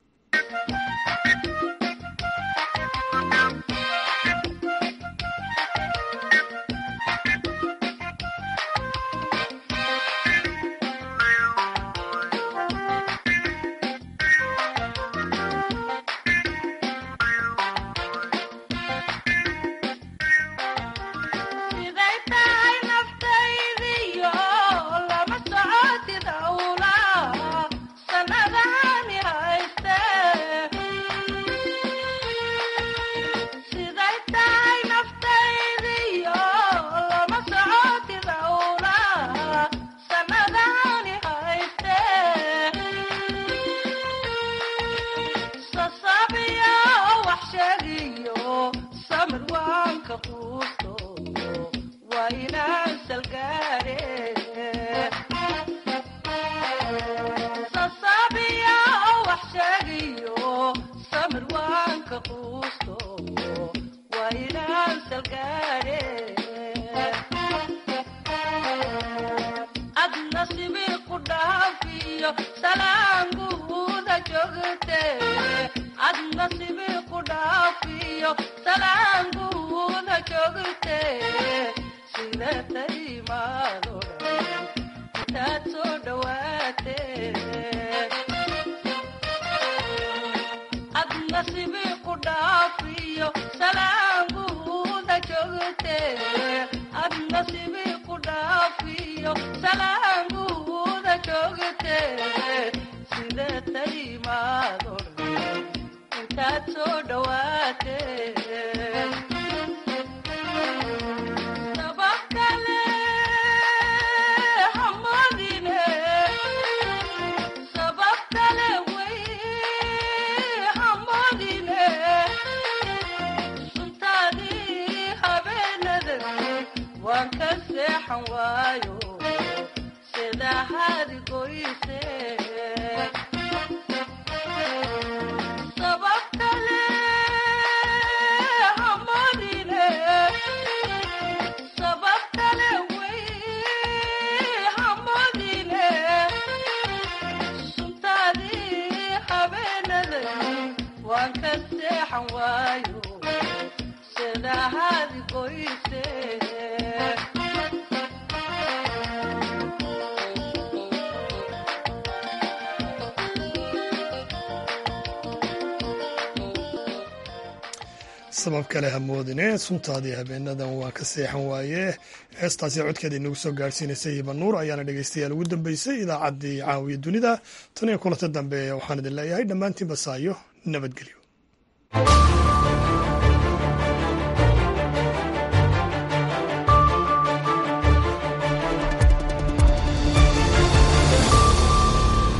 sabab kale hamoodine suntaadii habeenadan waa ka seexan waaye heestaasi codkeeda inagu soo gaadhsiinaysay hiba nuur ayaana dhegeystayaal ugu dambeysay idaacaddii caawiya dunida tan iyo kulanta dambe waxaan idin leeyahay dhammaantiin basaayo nabadgelyo